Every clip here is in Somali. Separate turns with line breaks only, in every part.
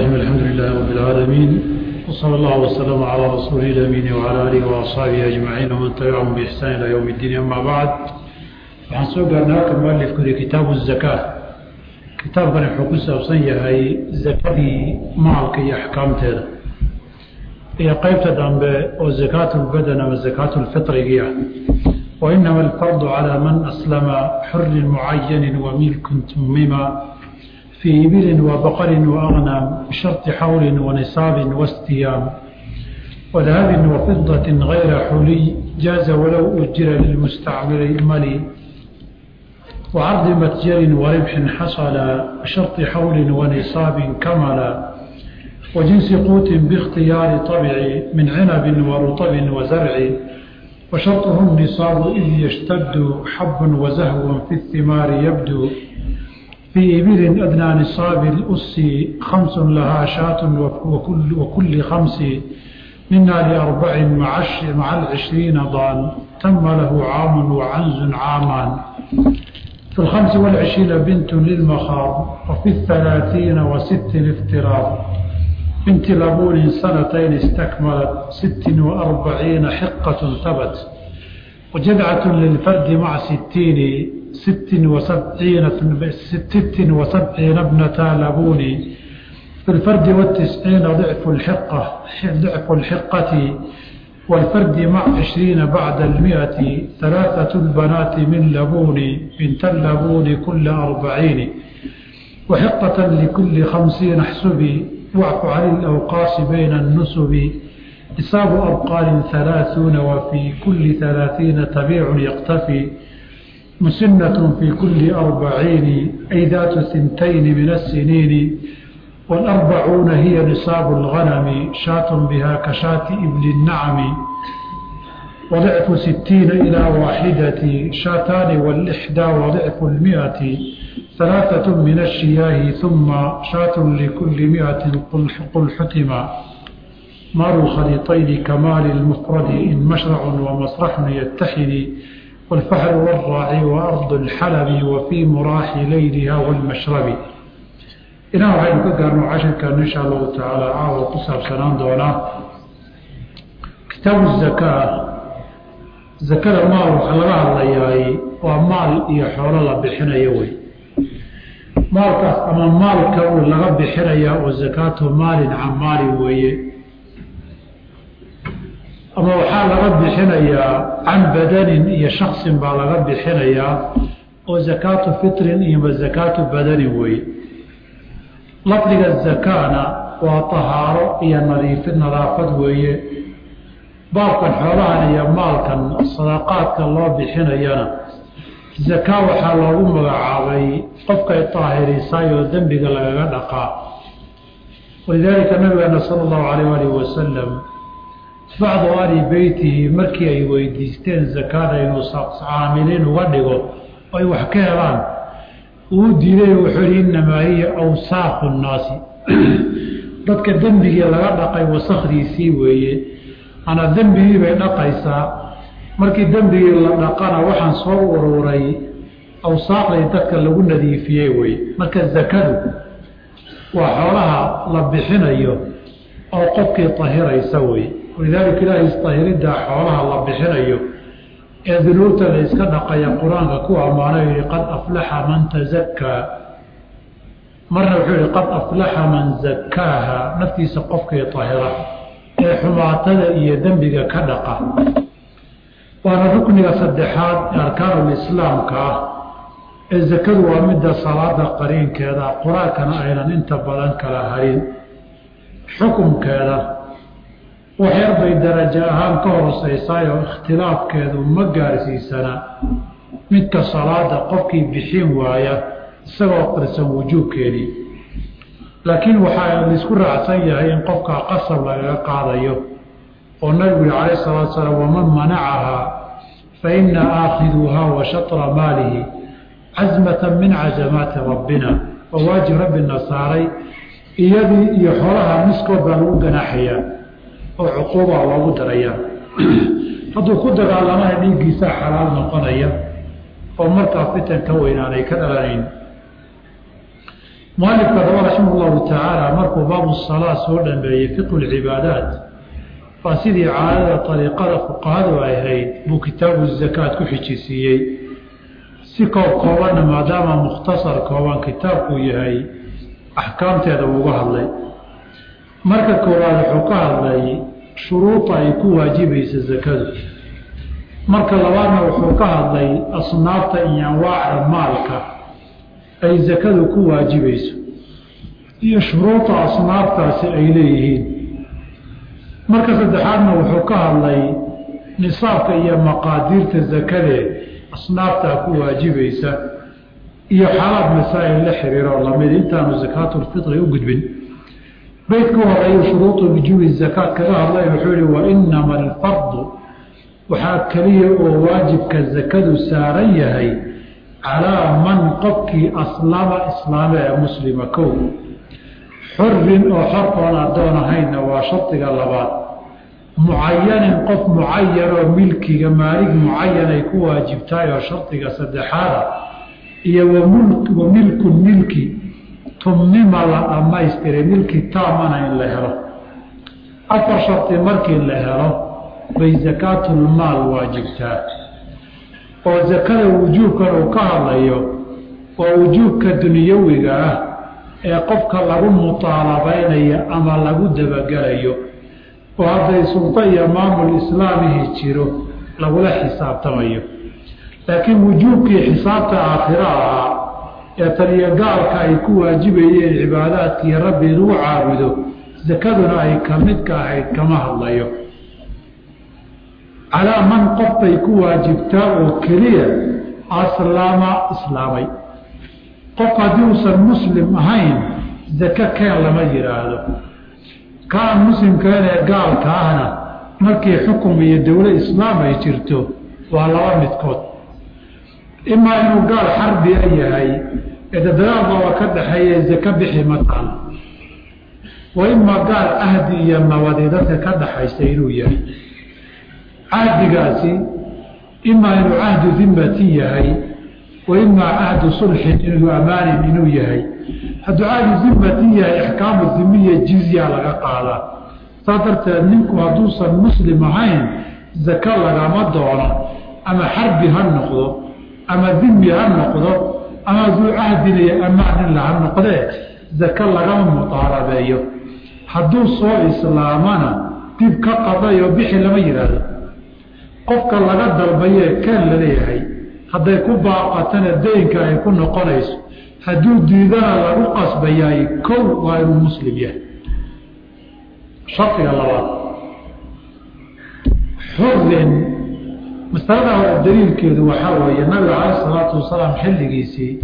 الرحيم الحمد لله رب العالمين وصلى الله وسلم على رسوله الأمين وعلى آله وأصحابه أجمعين ومن تبعهم بإحسان إلى يوم الدين أما بعد waxaan soo gaarnay halka mualifku yihi kitaabu zakaa kitaabkani wuxuu ku saabsan yahay zakadii maalka iyo axkaamteeda iyo qeybta dambe oo zakaatu lbadan ama zakaatu lfitrigii ah wainama alfardu calaa man aslama xurin mucayanin wamilkun tumima fii ibilin wabaqarin waagnaam bisharti xawlin wanisaabin wastiyaam wadahabin wafidatin gayra xuliy jaaza walow ujira lilmustacmili mali وعرض متجر وربح حصل بشرط حول ونصاب كملا وجنس قوت باختيار طبع من عنب ورطب وزرع وشرطه النصاب إذ يشتد حب وزهو في الثمار يبدو في إبل أدنى نصاب الأس خمس لها شاة وكل, وكل خمس منا لأربع مع, مع العشرين ضان تم له عام وعنز عامان في الخمس والعشرين بنت للمخاض وفي الثلاثين وست الافتراض بنت لبون سنتين استكملت ست وأربعين حقة ثبت وجدعة للفرد مع ستين ست وسبعين ست وسبعين ابنتا لبون في الفرد والتسعين ضعف الحقة ضعف الحقة والفرد مع عشرين بعد المئة ثلاثة البنات من لبون بنت اللبون كل أربعين وحقة لكل خمسين احسبي واعف عن الأوقاس بين النسب إصاب أبقال ثلاثون وفي كل ثلاثين تبيع يقتفي مسنة في كل أربعين أي ذات ثنتين من السنين والأربعون هي نصاب الغنم شاة بها كشاة إبل النعم وضعف ستين إلى واحدة شاتان والإحدى وضعف المئة ثلاثة من الشياه ثم شاة لكل مئة قل حتما مال الخليطين كمال المفرد إن مشرع ومسرح يتحد والفحل والراعي وأرض الحلب وفي مراح ليلها والمشرب ilaa waxaynu ka gaarno cashirkan insha allahu tacaala caawa ku saabsanaan doonaa kitaabu zakaa zakada maal waxaa laga hadlayaay waa maal iyo xoolo la bixinayo wey maalkaas ama maalka uu laga bixinayaa oo zakaatu maalin can maali weeye ama waxaa laga bixinayaa can badanin iyo shaksin baa laga bixinayaa oo zakaatu fitrin iyo zakaatu badanin weeye lafdiga zakaana waa tahaaro iyo nadiifid nadaafad weeye baabkan xoolahan iyo maalkan sadaqaadka loo bixinayana zakaa waxaa loogu magacaabay qofkay taahirisaay oo dembiga lagaga dhaqaa walidaalika nabigeena sala allahu calayh aalihi wasalam bacdu ali beytihi markii ay weydiisteen zakada inuu caamiliin uga dhigo oo ay wax ka helaan uu diiday wuxuu yihi innamaa hiya awsaaqu nnaasi dadka dembigii laga dhaqay wasakdiisii weeye ana dembigii bay dhaqaysaa markii dembigii la dhaqana waxaan soo ururay awsaaqdii dadka lagu nadiifiyey weye marka zakadu waa xoolaha la bixinayo oo qofkii tahiraysa weye walidaalika ilaahay istahiriddaa xoolaha la bixinayo ee dunuubta la iska dhaqaya qur-aanka ku ammaanay yihi qad aflaxa man tazakkaa marna wuxuu yihi qad aflaxa man zakkaaha naftiisa qofkii tahira ee xumaatada iyo dembiga ka dhaqa waana rukniga saddexaad ee arkaanulislaamka ah ee zakadu waa midda salaada qariinkeeda qur-aankana aynan inta badan kala harin xukumkeeda waxyar bay darajo ahaan ka hooseysaayoo ikhtilaafkeedu ma gaarsiisana midka salaada qofkii bixin waaya isagoo qirsan wujuubkeedii laakiin waxaa laisku raacsan yahay in qofkaa qasab lagaga qaadayo oo nabigu yihi calayh salatu salaam waman manacahaa fa ina aakhiduuhaa wa shatra maalihi casmatan min cazamaati rabbina oo waajib rabbina saaray iyadii iyo xoolaha miskood baa lagu ganaaxayaa oo cuquuba loogu darayaa hadduu ku dagaalamaha dhiiggiisaa xalaal noqonaya oo markaa fitan ka weyn aanay ka dhalanayn mualifka raba raximah llahu tacaala markuu baabu salaa soo dhameeyey fiqhu lcibaadaat waa sidii caadada ariiqada fuqahadu ay ahayd buu kitaabu zakaat ku xijisiiyey si koob koobanna maadaama mukhtasar kooban kitaabkuu yahay axkaamteeda uuga hadlay marka koowaad wuxuu ka hadlay shuruuda ay ku waajibaysa zakadu marka labaadna wuxuu ka hadlay asnaafta iyo anwaacda maalka ay zakadu ku waajibayso iyo shuruuda asnaaftaasi ay leeyihiin marka saddexaadna wuxuu ka hadlay nisaabka iyo maqaadiirta zakadee asnaaftaa ku waajibaysa iyo xaalaad masaa'il la xiriiroo lamid intaanu sakaatulfitri u gudbin beydka horeeyu shuruudu wujuubi zakaat kaga hadlay wuxuu yihi wa inama alfardu waxaa keliya oo waajibka zakadu saaran yahay calaa man qofkii aslama islaame ee muslima kow xurin oo xor oon addoon ahaynna waa shardiga labaad mucayanin qof mucayan oo milkiga maalig mucayan ay ku waajibtahay oo shardiga saddexaada iyo wa milkun milki tumnima la dhammaystiray milki taamana in la helo afar shardi markii la helo bay sakaatulmaal waajibtaa oo sakada wujuubkan uu ka hadlayo waa wujuubka dunyawiga ah ee qofka lagu mutaalabaynayo ama lagu dabagelayo oo hadday suldo iyo maamul islaamihi jiro lagula xisaabtamayo laakiin wujuubkii xisaabta aakhiro ahaa ee taliyo gaalka ay ku waajibayeen cibaadaadkii rabbi lagu caabudo sakaduna ay ka midka ahayd kama hadlayo calaa man qof bay ku waajibtaa oo keliya aslaama islaamay qof haddii uusan muslim ahayn zake keen lama yidhaahdo kaan muslimkeen ee gaalka ahna markii xukum iyo dowlo islaam ay jirto waa laba midkood imaa inuu gaal xarbiya yahay ee dadalaadooda ka dhaxeeya zake bixi mataan wa imaa gaal cahdi iyo nabadi dadka ka dhaxaysa inuu yahay cahdigaasi imaa inuu cahdu dimmati yahay wa imaa cahdu sulxin inuu amaanin inuu yahay hadduu cahdu dimmati yahay ixkaamu dimiya jizya laga qaadaa saas darteed ninku hadduusan muslim ahayn zake lagama doono ama xarbi ha noqdo ama dimi ha noqdo ama duu cahdin iyo amaanin ha noqdee zake lagama mudaarabeeyo hadduu soo islaamana dib ka qadayo bixi lama yidhaahdo qofka laga dalbayee keen la leeyahay hadday ku baaqatana daynka ay ku noqonayso hadduu diidana lagu qasbayaay kow waa inuu muslim yahay shardiga labaad xurin masalada hore daliilkeedu waxaa weeye nabiga caleyh isalaatu wasalaam xilligiisii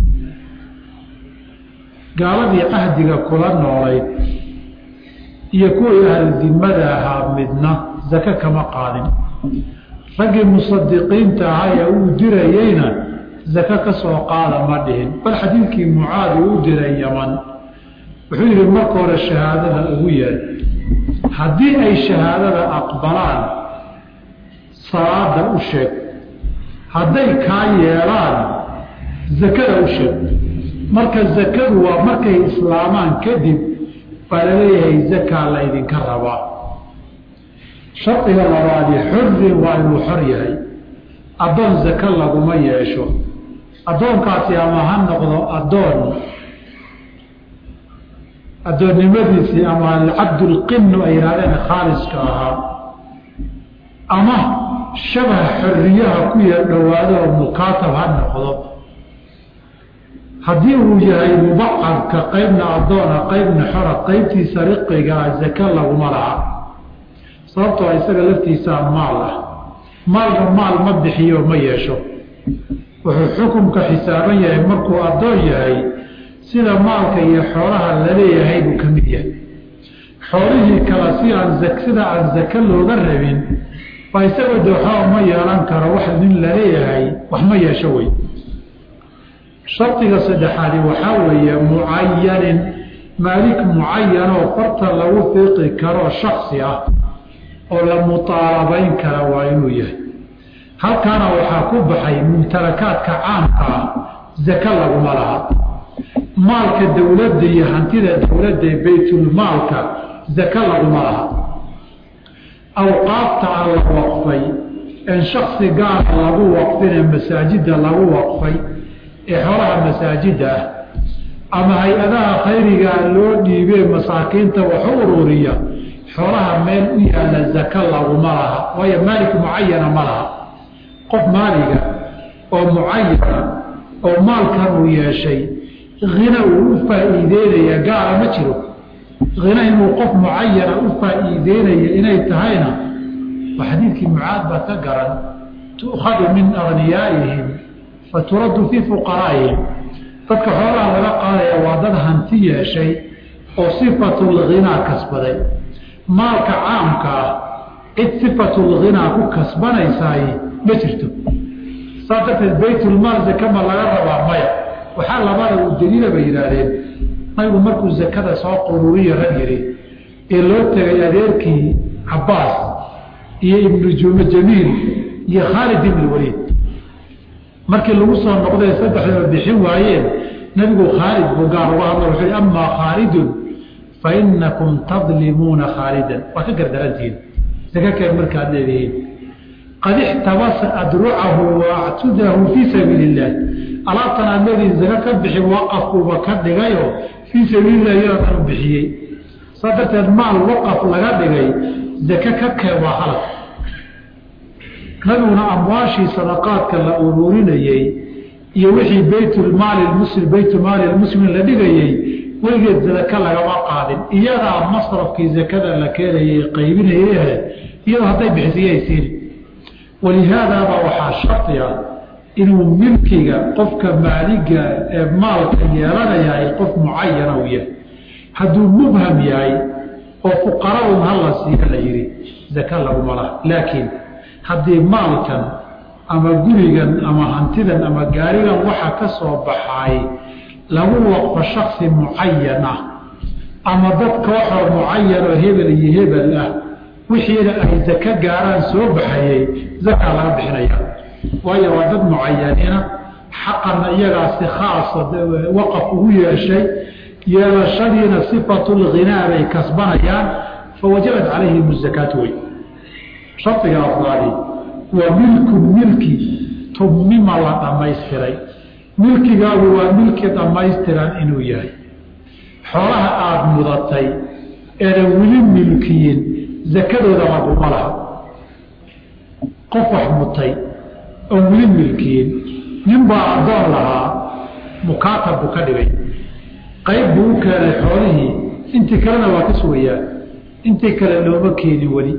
gaaladii cahdiga kula noolayd iyo kuwii ahludimada ahaa midna zake kama qaadin raggii musadiqiinta ahaa ee uu dirayeyna zake ka soo qaada ma dhihin bal xadiidkii mucaadi u diray yaman wuxuu yidhi marka hore shahaadada ugu yeer haddii ay shahaadada aqbalaan salaada u sheeg hadday kaa yeelaan zakada u sheeg marka zakadu waa markay islaamaan kadib baa laleeyahay zakaa laydinka rabaa shardiga labaadi xurin waa inuu xor yahay addoon zake laguma yeesho addoonkaasi ama ha noqdo addoon addoonnimadiisii ama cabdulqinu ay yidhahdeen khaaliska ahaa ama shabah xoriyaha ku yar dhowaado oo mukaatab ha noqdo haddii uu yahay mubacadka qeybna addoona qeybna xora qeybtiisa riqigaa zake laguma laha sababtoo isaga laftiisaa maal ah maalna maal ma bixiyo ma yeesho wuxuu xukumka xisaaban yahay markuu addoon yahay sida maalka iyo xoolaha laleeyahay buu ka mid yahay xoolihii kale si aan sida aan zake looga rabin baa isaga dooxaa ma yeelan karo wax nin laleeyahay wax ma yeesho wey shardiga saddexaadi waxaa weeye mucayanin maalik mucayanoo farta lagu fiiqi karoo shaksi ah oo la mutaalabayn kara waa inuu yahay halkaana waxaa ku baxay mumtalakaadka caamka ah zake laguma laha maalka dowladda iyo hantida dowladda ee baytulmaalka zaka laguma laha awqaafta a la waqfay en shaksi gaara lagu waqfinee masaajidda lagu waqfay ee xoolaha masaajidda ah ama hay-adaha khayrigaa loo dhiibee masaakiinta wax u ururiya xoolaha meel u yaala zaka laguma laha waayo maalik mucayana ma laha qof maaliga oo mucayana oo maalkan uu yeeshay hina uu u faa'iideynaya gaara ma jiro hina inuu qof mucayana u faa'iideynaya inay tahayna waa xadiidkii mucaad baa ka garan tu'khadu min agniyaaihim fa turaddu fii fuqaraa'ihim dadka xoolaha laga qaadaya waa dad hanti yeeshay oo sifatulghinaa kasbaday maalka caamka ah cid sifatulghinaa ku kasbanaysaay ma jirto saas darteed baytulmaal zakama laga rabaa maya waxaa labada u daliila bay yidhaahdeen nabigu markuu zakada soo qururiya rag yidhi ee loo tegay adeerkii cabbaas iyo ibnu juma jamiil iyo khaalid ibn waliid markii lagu soo noqday saddexdaba bixin waayeen nabigu khaalid buu gaar uga hadla wuxuu yhi amaa khaalidun fa inakum tadlimuuna khaalidan waa ka gardarantihiin saka keen markaad leedihiin qad ixtabasa adrucahu wa actudahu fii sabiili illah alaabtan aad leedihiin saka ka bixi waqafkuuba ka dhigayo fii sabiililah iyadoo u bixiyey saa darteed maal waqaf laga dhigay zake ka keen waa halad nabiguna amwaashii sadaqaadka la ururinayey iyo wixii baytulmaali muslim baytulmaali lmuslimiin la dhigayey weligeed zaka lagama qaadin iyadaa masrafkii zakada la keenayay qaybinayehe iyadoo hadday bixisiyay siini walihaadaaba waxaa shardi ah inuu milkiga qofka maaliga ee maalka yeelanayahay qof mucayana u yahay hadduu mubham yahay oo fuqaraun hala siiya la yidhi zaka laguma laha laakiin haddii maalkan ama gurigan ama hantidan ama gaarigan waxa ka soo baxaay lagu waqfo shaksi mucayan ah ama dad kooxoo mucayan oo hebel iyo hebel ah wixiina ay zaka gaaraan soo baxayey zakaa laga bixinaya waayo waa dad mucayaniina xaqanna iyagaa si khaasa waqaf ugu yeeshay yeelashadiina sifatulghinaa bay kasbanayaan fawajabat calayhim zakaatu wey shardiga afraadi waa milku milki tumima la dhammaystiray milkigaagu waa milki dhammaystiran inuu yahay xoolaha aada mudatay eedan weli milkiyin zakadooda laguma laha qof wax mutay oon weli milkiyin ninbaa addoon lahaa mukaatab buu ka dhigay qayb buu u keenay xoolihii intii kalena waa ka sugayaa intii kale looma keenin weli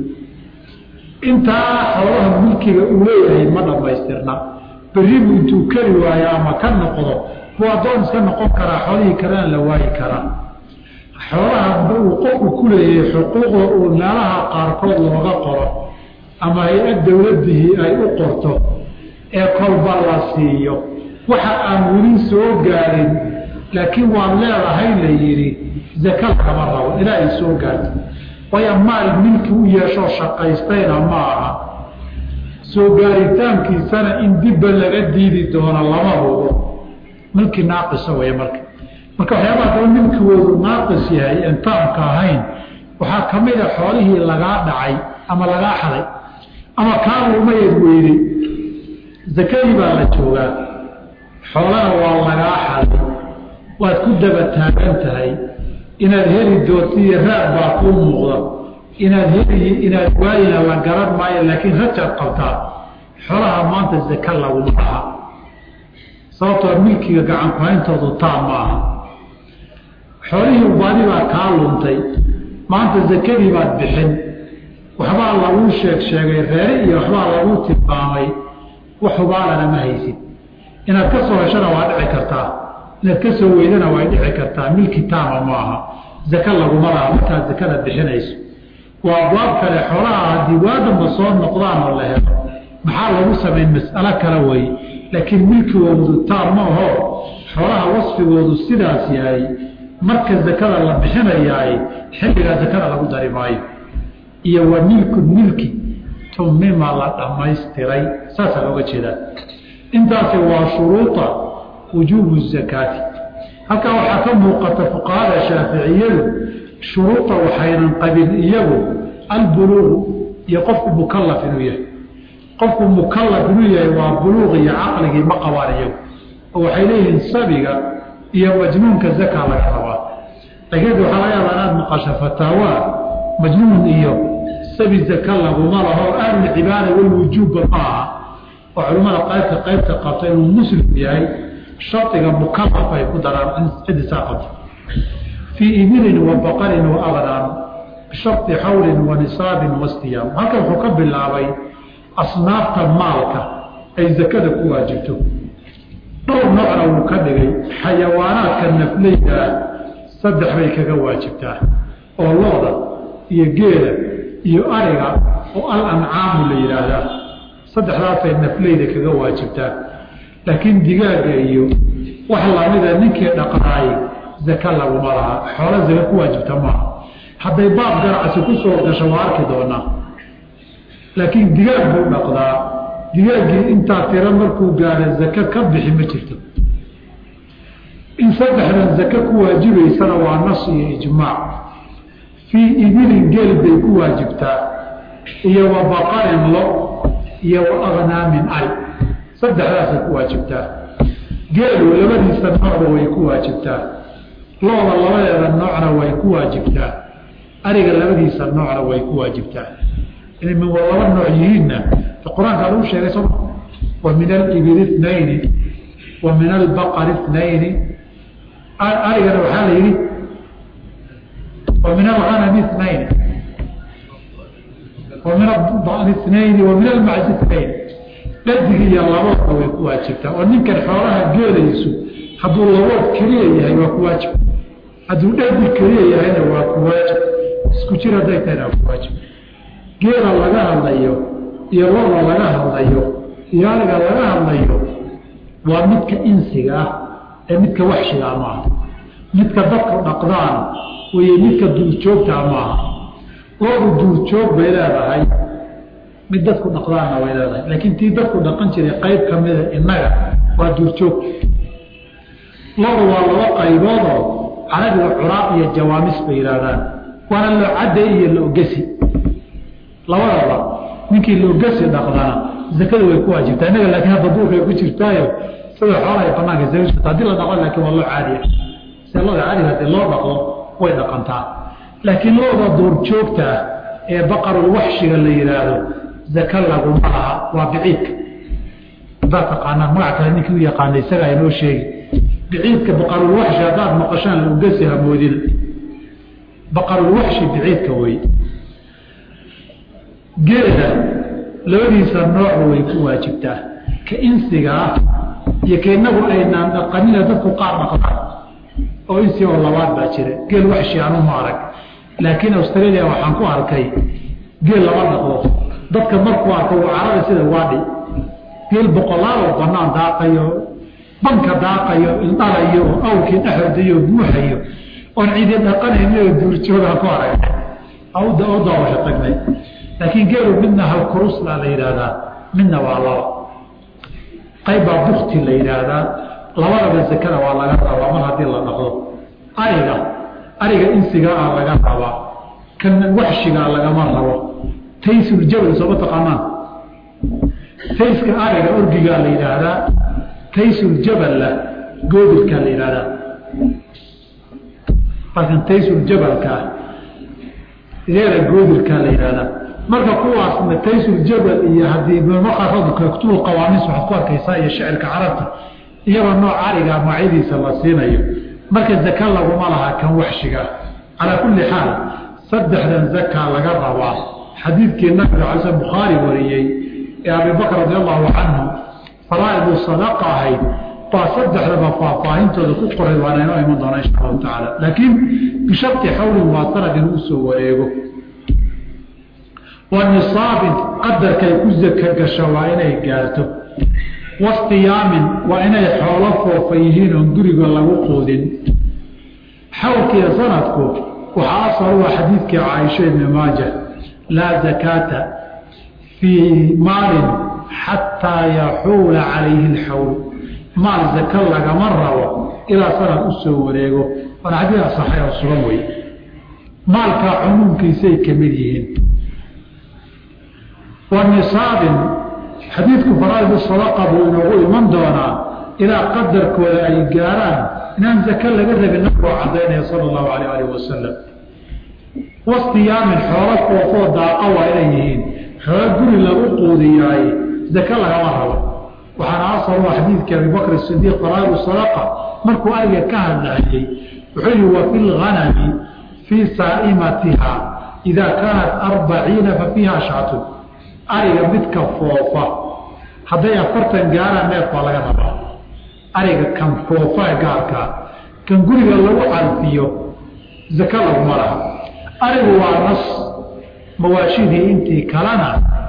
intaa xoolaha milkiga uu leeyahay ma dhammaystirna beribu intuu keli waayo ama ka noqdo buu addoon iska noqon karaa xoolihii kalena la waayi karaa xoolaha uu qofku ku leeyahay xuquuqda uu meelaha qaarkood looga qoro ama hay-ad dowladihii ay u qorto ee kolba la siiyo waxa aan weli soo gaarin laakiin waad leedahay la yidhi zaka kama rabo ilaa ay soo gaarto waayo maal milki u yeeshoo shaqaystayna ma aha soo gaaritaankiisana in dibba laga diidi doono lama hubo milki naaqisa way marka marka waxyaabaha daba milkigoodu naaqis yahay en taamka ahayn waxaa ka mid a xoolihii lagaa dhacay ama lagaa xaday ama kaaluumayad weyday zakadii baa la joogaa xoolana waa lagaa xaday waad ku daba taagan tahay inaad heli doonto iyo raad baa kuu muuqda inaad heliyi inaad waayina la garan maayo laakiin rajaad qabtaa xoolaha maanta zaka laguma laha sababtoo milkiga gacankuhayntoodu taam ma aha xoolihii ubaadi baa kaa luntay maanta zakadii baad bixin waxbaa laguu sheeg sheegay reere iyo waxbaa laguu tilmaamay wax hubaalana ma haysid inaad ka soo heshana waa dhici kartaa inaad ka soo weydana way dhici kartaa milki taama ma aha zaka laguma laha markaad zakada bixinayso waa abwaab kale xoolaha haddii waadamba soo noqdaan oo la helo maxaa lagu samayn mas'alo kale wey laakiin milkigoodu taam ma aho xoolaha wasfigoodu sidaas yahay marka zakada la bixinayaay xilligaa zakada lagu dari maayo iyo wa milku milki tumima la dhammaystiray saasaa looga jeedaa intaasi waa shuruuda wujuubu zakaati halkaa waxaa ka muuqata fuqahada shaaficiyadu shuruuda waxaynan qabin iyagu albuluuqu iyo qofku mukalaf inuu yahay qofku mukalaf inuu yahay waa buluuq iyo caqligii ma qabaan iyagu oo waxay leeyihiin sabiga iyo majnuunka zaka laga rabaa laakiin waxaa laga yaabaa inaad maqasho fataawa majnuun iyo sabi zaka laguma laho ahlulcibaada walwujuubba ma aha oo culimmada qaybka qaybta qabta inuu muslim yahay shardiga mukalaf ay ku daraan cidisaa qabta fii ibilin wa baqarin wa aqnaan bishardi xawlin wa nisaabin wastiyaam halkan wuxuu ka bilaabay asnaafta maalka ay zakada ku waajibto dhowr noocna wuu ka dhigay xayawaanaadka nafleyda ah saddex bay kaga waajibtaa oo looda iyo geela iyo ariga oo al ancaamu la yidhaahdaa saddexdaasay nafleyda kaga waajibtaa laakiin digaaga iyo wax lamida ninkii dhaqnaayey zaka laguma laha xoolo zaka ku waajibta maaha hadday baab ganacsi ku soo gasho waa arki doonaa laakiin digaag buu dhaqdaa digaaggii intaa tiro markuu gaaro zaka ka bixi ma jirto in saddexdan zaka ku waajibaysana waa nas iyo ijmaac fii ibilin geel bay ku waajibtaa iyo wa baqarin lo iyo wa aknaamin ari saddexdaasay ku waajibtaa geelu labadiisa noocba way ku waajibtaa looda labadeeda noocna way ku waajibtaa ariga labadiisa noocna way ku waajibtaa inay min laba nooc yihiinna qur-aanka lagu sheegay soo wa min alibili itnayni wa min albaqari itnayni arigana waxaa la yidhi wa min alghanami itnayn wa min adani itnayni wa min almacsi itnayn dhadig iyo laboodna way ku waajibtaa oo ninkan xoolaha geelaysu hadduu labood keliya yahay waa ku waajib hadduu dhadig keliya yahayna waa ku waajib isku jir hadday tahayna waa ku waajib geela laga hadlayo iyo looda laga hadlayo iyo ariga laga hadlayo waa midka insiga ah ee midka waxshigaa maaha midka dadku dhaqdaan weye midka duurjoogtaa maaha loodu duurjoog bay leedahay mid dadku dhaqdaanna way leedahay laakiin tii dadku dhaqan jiray qayb ka mida innaga waa duurjoog loodu waa laba qayboodoo carabiga curaaq iyo jawaamis bay yidhaahdaan waana loocadda iyo loogesi labadaba ninkii loogasi dhaqdana zakada way ku waajibtaa innaga laakiin hadda duurkay ku jirtaayo sida xoolaha ay banaanka isaga jirta haddii la dhaqo laakiin waa loo caadiya sida looda caadiga hadii loo dhaqdo way dhaqantaa laakiin looda duurjoogta ah ee baqarul waxshiga la yidhaahdo zaka laguma laha waa biciidka haddaad taqaanaan magac kale ninkii u yaqaana isaga aynoo sheegi biciidka baqarul waxshi haddaad maqashaan loogasi hamoodina baqarul waxshi biciidka wey geela labadiisa noocba way ku waajibtaa ka insiga ah iyo ka inagu aynaan dhaqanina dadku qaar dhaqdaan oo insi oo labaad baa jira geel waxshi anu ma arag laakiin australia waxaan ku arkay geel lama dhaqdo dadka markuu arko uu carada sida waadhi geel boqolaal oo banaan daaqayo banka daaqayo ildhalayo oo awkii dhexordayo buuxayo oon cidi dhaqanayni oo duurjooga ku arag u daawasho tagnay laakiin geelu midna halkurusla la yidhaahdaa midna waa laba qayb baa bukti la yidhaahdaa labadaba zakada waa laga rabaa mar haddii la dhaqdo ariga ariga insiga ah laga rabaa kan waxshigaa lagama rabo taysuljabal sooma taqaanaan tayska ariga orgigaa la yidhaahdaa taysuljaballa goodirkaa la yidhaahdaa laakiin taysuljabalkaa geera goodirkaa la yidhaahdaa marka kuwaasna taysuljabal iyo haddii kutub qawaamis waxaad ku arkaysaa iyo shicirka carabta iyagoo nooc ariga magacyadiisa la siinayo marka zaka laguma laha kan waxshiga calaa kulli xaal saddexdan zaka laga rabaa xadiidkii nabiga cala sl bukhaari wariyey ee abibakr radi allahu canhu faraa'idu sadaqa ahayd baa saddexdaba faahfaahintooda ku qoray waana inoo iman doona insha allahu tacaala laakiin bisharti xawlin waa sanad inuu usoo wareego wa nisaabin qadarkay ku zaka gasho waa inay gaarto wastiyaamin waa inay xoolo foofa yihiin oon guriga lagu quudin xawlkiiyo sanadku waxaa asal u ah xadiidkii caaisha ibni maaja laa zakaata fii maalin xataa yaxuula calayhi alxawl maal zaka lagama rabo ilaa sanad u soo wareego waana xadiid asaxay oo sugan wey maalkaa cumuumkiisay ka mid yihiin wa nisaabin xadiidku faraaid sadaqa buu inoogu iman doonaa ilaa qadarkooda ay gaaraan inaan zake laga rabin nabigoo cadaynaya sala allahu alayh alih wasalam wastiyaamin xoolo foofoo daaqa waa inay yihiin xoolo guri lagu quudiyaay zake lagama rabo waxaana asal u xadiidkii abibakr sidiiq faraaid sadaqa markuu ariga ka hadlahayey wuxuu yihi wa fi lganami fii saa'imatiha idaa kaanat arbaciina fa fiiha shatun ariga midka foofa hadday afartan gaaraan neef baa laga rabaa ariga kan foofa gaarkaa kan guriga lagu calfiyo zake laguma laha arigu waa nas mawaashidii intii kalena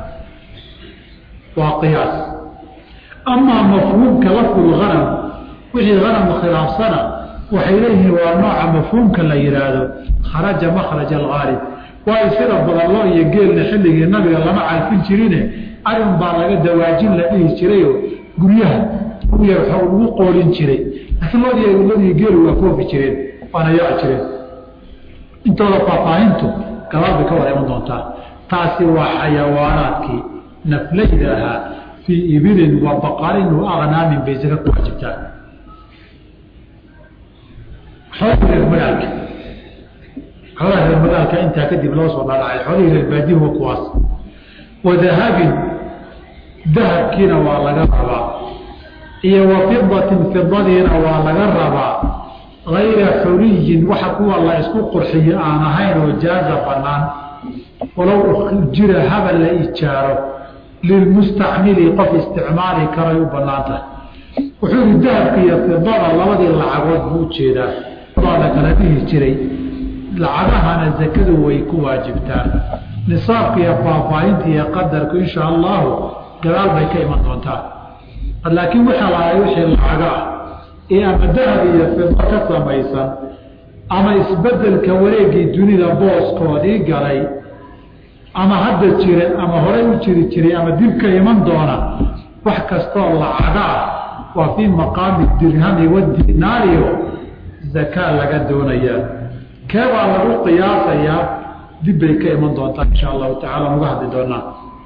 waa qiyaas amaa mafhuumka lafdulganam wixii ganam khilaafsana waxay leeyihiin waa nooca mafhuumka la yihaahdo kharaja makhraja algaalib waayo sida badan loo iyo geelna xilligii nabiga lama calfin jirine arin baa laga dawaajin la dhihi jirayoo guryaha uya lagu qoolin jiray laakiin lood lodii geelu waa foofi jireen waana yaaci jireen intooda faahfaahintu gabaal bay ka wada iman doontaa taasi waa xayawaanaadkii naflayda ahaa fii ibilin wa baqarin wa aknaamin bay saka ku waajibtaa xoolihii reer magaalka xoolaha reer magaalka intaa kadib loo soo dhadhacay xoolihii reer baadihu kuwaas wa dahabin dahabkiina waa laga rabaa iyo wa fidatin fidadiina waa laga rabaa gayra xuliyin waxa kuwa la isku qurxiyo aan ahayn oo jaaza banaan walow jira haba la ijaaro lilmustacmili qof isticmaali karay u banaan tahay wuxuu yihi dahabka iyo fidada labadii lacagood buu ujeedaa la kala dhihi jiray lacagahana zakadu way ku waajibtaa nisaabka iyo faahfaahinta iyo qadarku insha allahu gadaal bay ka iman doontaa laakiin waxaa lahay wixii lacaga ah ee ama dahab iyo fido ka samaysan ama isbedelka wareegii dunida booskoodii galay ama hadda jira ama horey u jiri jiray ama dibka iman doona wax kastoo lacaga ah waa fii maqaami dirhami wadinaariyo zakaa laga doonayaa keebaa lagu qiyaasayaa dib bay ka iman doontaa insha allahu tacala nuga hadli doonaa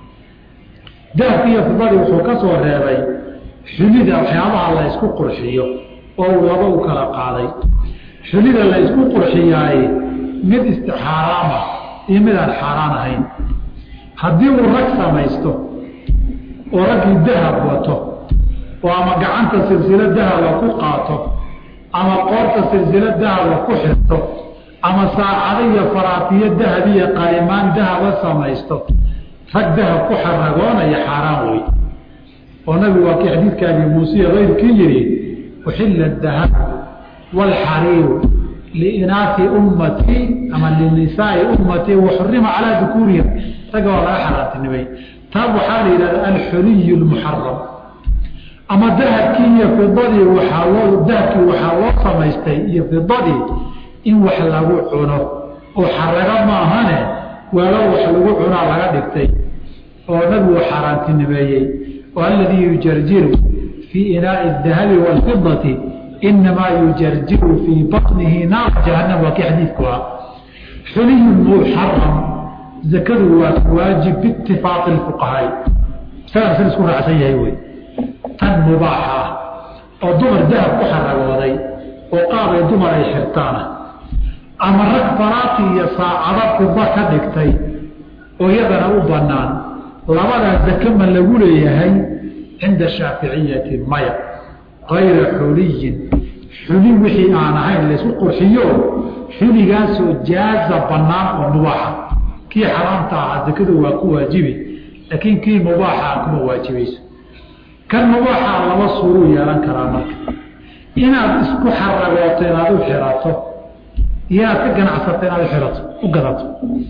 dahabki iyo fidadii wuxuu ka soo reebay xulida waxyaabaha la ysku qurxiyo oo uu laba u kala qaaday xulida la ysku qurxiyaaye mid istixaaraama iyo mid aan xaaraan ahayn haddii uu rag samaysto oo raggii dahab wato oo ama gacanta silsilo dahaba ku qaato ama qoorta silsilo dahaba ku xirto ama saacado iyo faraatiyo dahab iyo qalimaan dahaba samaysto rag dahab ku xaragoonaya xaaraan wey oo nabigu waa kii xadiidka abi muusiya keyrkii yihi uxila dahab waalxariiru liinaasi ummatii ama linisaai ummatii waxurima calaa dukuurihim ragga waa laga xaraantinimay taa waxaa la yidhahda alxuliy lmuxaram ama dahabkii iyo fidadii waaa loo dahabkii waxaa loo samaystay iyo fidadii in wax lagu cuno oo xaraga maahane weelo wax lagu cunaa laga dhigtay oo nabigu xaaraantinimeeyey oo aladii yujarjiru fii inaai dahabi waalfidati inamaa yujarjiru fii baطnihi naar jahanam waa kii xadiidku ah xuliyu muxaram zakadu waa waajib biitifaaqi fuqahaai isagaa sida isku raacsan yahay wey tan mubaaxa ah oo dumar dahab ku xaragooday oo qaabay dumar ay xirtaana ama rag faraati iyo saacado fida ka dhigtay oo iyadana u bannaan labadaa zake ma lagu leeyahay cinda shaaficiyati maya kayra xuliyin xuli wixii aan ahayn laysku qurxiyo xuligaasoo jaaza bannaan oo mubaaxa kii xaraamta ahaa zakadu waa ku waajibi laakiin kii mubaaxa kuma waajibayso kan mubaaxaa laba suuruu yeelan karaa marka inaad isku xaragooto inaad u xirato iyo inaad ka ganacsato inaad uirato u gadato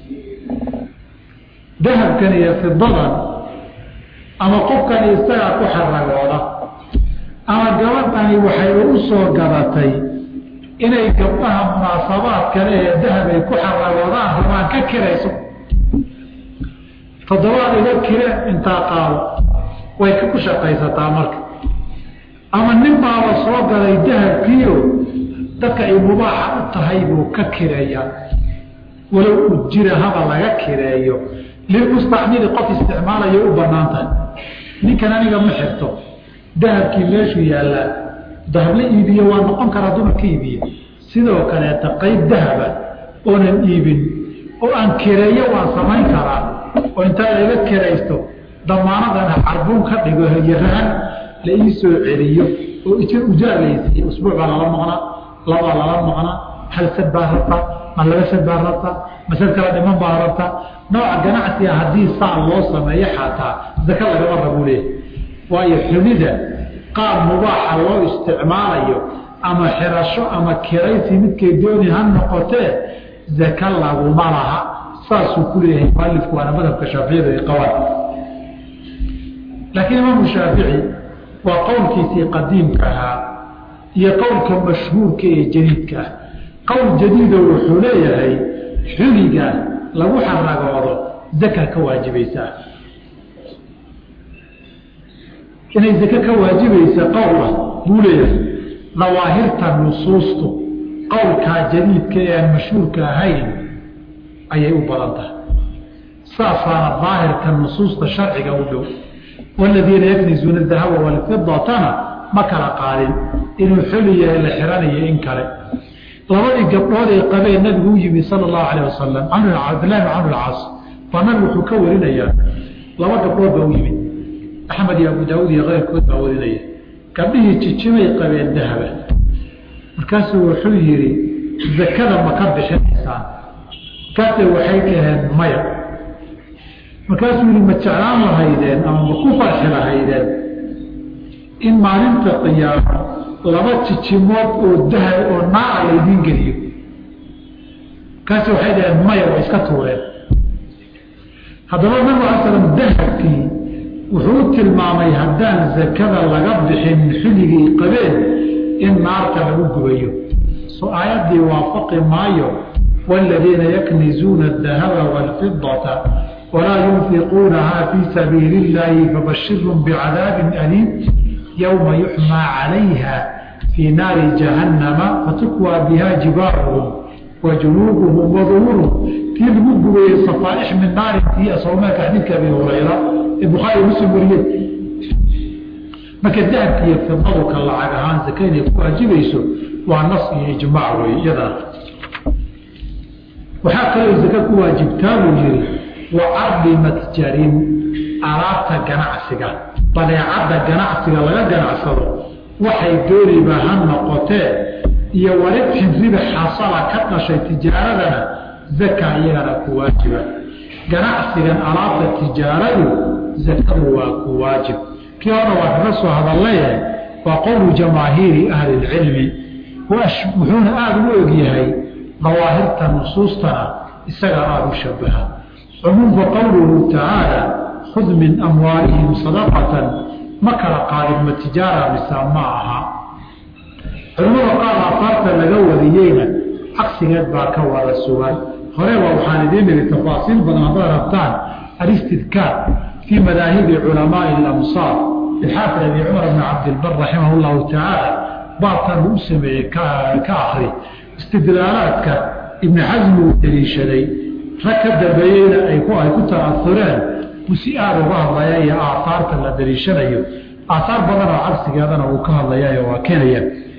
dahabkan iyo fidadan ama qofkani isagaa ku xaragooda ama gabadhani waxay ugu soo gadatay inay gabdhaha munaasabaad kale ee dahab ay ku xaragoodaan rabaan ka kirayso toddobaad iga kire intaa qaado way ku shaqaysataa marka ama nin baaba soo galay dahabkiio dadka ay mubaaxa u tahay buu ka kireeyaa walow ujira haba laga kireeyo lilmustacmili qof isticmaalayo u banaan tahay ninkan aniga ma xirto dahabkii meeshuu yaallaa dahab la iibiye waa noqon karaa dumar ka iibiye sidoo kaleeta qayb dahaba oonan iibin oo aan kireeyo waan samayn karaa oo intaa laga kiraysto damaanadana carbuun ka dhigo hayarahan la ii soo celiyo oo ujaar laysiiye usbuuc baa lala maqnaa labaa lala maqnaa hal sad baa rabtaa ma laba sad baa rabtaa masad kala dhiman baa rabtaa nooca ganacsiga haddii saa loo sameeyo xataa zaka lagama rabuu leeyahy waayo xumida qaab mubaaxa loo isticmaalayo ama xirasho ama kiraysi midkay dooni ha noqotee zaka laguma laha saasuu ku leeyahay mualifku waana madhabka shaaficiyada ay qabaan laakiin imaamu shaafici waa qowlkiisii qadiimka ahaa iyo qowlka mashhuurka ee jadiidka ah qowl jadiido wuxuu leeyahay xuliga lagu xaragoodo zaka ka waajibaysaa inay zake ka waajibaysa qowla buu leeyahay dawaahirta nusuustu qowlkaa jadiidka ee aan mashhuurka ahayn ayay u badan tahay saasaana daahirka nusuusta sharciga u dhow waladiina yaknizuuna dahaba walfidatana ma kala qaadin inuu xuli yahay la xiranayo in kale labadii gabdhood ee qabeen nabigu u yimi sala allahu calayh wasalam cabdillahi bin camr alcaas baa nabigu wuxuu ka warinayaa laba gabdhood baa u yimid axmed iyo abu daawuud iyo keyrkood baa warinaya gabdhihii jijimay qabeen dahaba markaasuu wuxuu yidhi zakada ma ka bixinaysaan kase waxay dhaheen maya markaasuu yihi ma jeclaan lahaydeen ama ma ku farxi lahaydeen in maalinta qiyaamo laba jijimood oo dahab oo naaca laydiin geliyo markaasi waxay dhaheen maya waa iska tuureen haddaba nabig ala slam dahabkii wuxuu u tilmaamay haddaan zakada laga bixin xilligii qabeen in naarta lagu gubayo so aayaddii waafaqi maayo waaladiina yaknizuuna adahaba waalfidata walaa yunfiquunaha fii sabiili illaahi fabashirhum bicadaabin aliim yowma yuxmaa calayha fii naari jahannama fatukwaa biha jibaaruhum wa junuubuhum waduhuruhum kii lagu gubayey safaaix min naarintii asoomeeka xadiidka abi hurayra ee bukhaari muslim wariyey marka dahabka iyo fidadu ka lacag ahaan zaka inay ku waajibayso waa nas iyo ijmaac wey iyadana waxaa kaloo zaka ku waajibtaa buu yihi wa cardi matjarin alaabta ganacsiga badeecadda ganacsiga laga ganacsado waxay dooniba ha noqotee iyo waribxin ribi xasala ka dhashay tijaaradana zaka iyagana ku waajiba ganacsigan alaabta tijaaradu zakadu waa ku waajib kii hore waa kaga soo hadallayahay waa qowlu jamaahiiri ahli lcilmi wuxuuna aada u egyahay dawaahirta nusuustana isaga aada u shabaha cumuumka qowluhu tacaala khud min amwaalihim sadaqatan ma kala qaadin ma tijaara mise ma aha culimmada qaar aafaarta laga wariyeyna cagsigeed baa ka wada sugan horeba waxaan idiin niri tafaasiil badan haddaad rabtaan alistidkaar fii madaahibi culamaai alamsaar ilxaafid abi cumar bni cabdilbar raximah llahu tacaala baabkan uu u sameeyey ka akri istidlaalaadka ibni xasmi uu deliishaday rag ka dambeeyeyna ay ku ta'aureen buu si aada uga hadlaya iyo aahaarta la deliishanayo aahaar badan oo cagsigeedana uu ka hadlayayo waa keenaya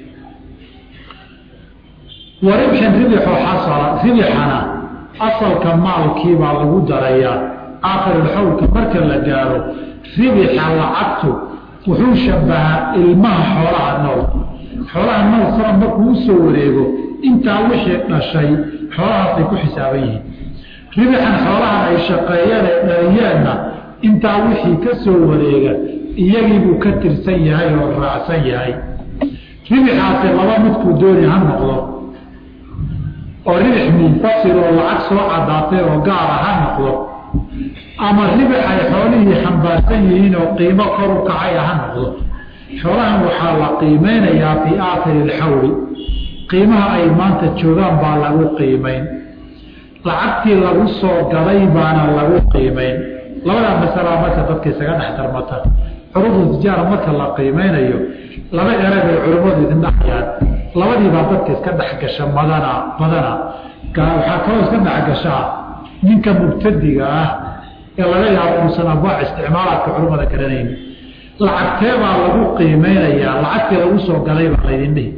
waribxin ribixoo xasala ribixana asalka maalkiibaa lagu darayaa aakhirulxawlka marka la gaaro ribixa lacagtu wuxuu shabahaa ilmaha xoolaha nool xoolaha nool sana markuu u soo wareego intaa wixii dhashay xoolahaasay ku xisaaban yihiin ribixan xoolahan ay shaqeeyeen ay dhaliyeenna intaa wixii ka soo wareega iyagiibuu ka tirsan yahay oo raacsan yahay ribixaasi laba midkuu dooni ha noqdo oo ribix munfasil oo lacag soo caddaatay oo gaara ha noqdo ama ribix ay xoolihii xambaarsan yihiin oo qiimo kor u kacaya ha noqdo xoolahan waxaa la qiimeynayaa fii aakhiri ilxawli qiimaha ay maanta joogaan baa lagu qiimeyn lacagtii lagu soo gaday baana lagu qiimeyn labadaa masalaa marka dadka isaga dhex darmata curudu tijaara marka la qiimeynayo laba eray bay culimmadu idin dhahayaan labadiibaa dadka iska dhexgasha madana badana waxaa kaloo iska dhexgashaa ninka mubtadiga ah ee laga yaabo uusan abwaac isticmaalaadka culimmada garanayn lacagtee baa lagu qiimeynayaa lacagtii lagu soo galay baa laydin dhihi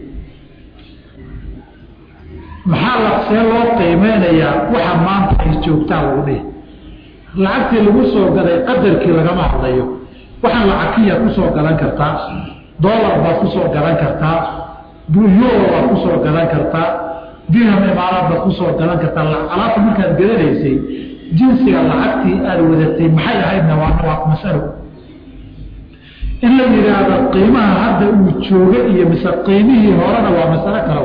maxaa laqsee loo qiimeynayaa waxa maanta ay joogtaa lagu dhihi lacagtii lagu soo galay qadarkii lagama hadlayo waxaan lacagiya kusoo galan kartaa dolar baad kusoo galan kartaa euro baad kusoo galan kartaa dirham imaaraad baad kusoo galan kartaa alaabta markaad gadanaysay jinsiga lacagtii aada wadatay maxay ahaydna waa masalo in la yidhaahdo qiimaha hadda uu jooga iyo mise qiimihii horena waa masalo kale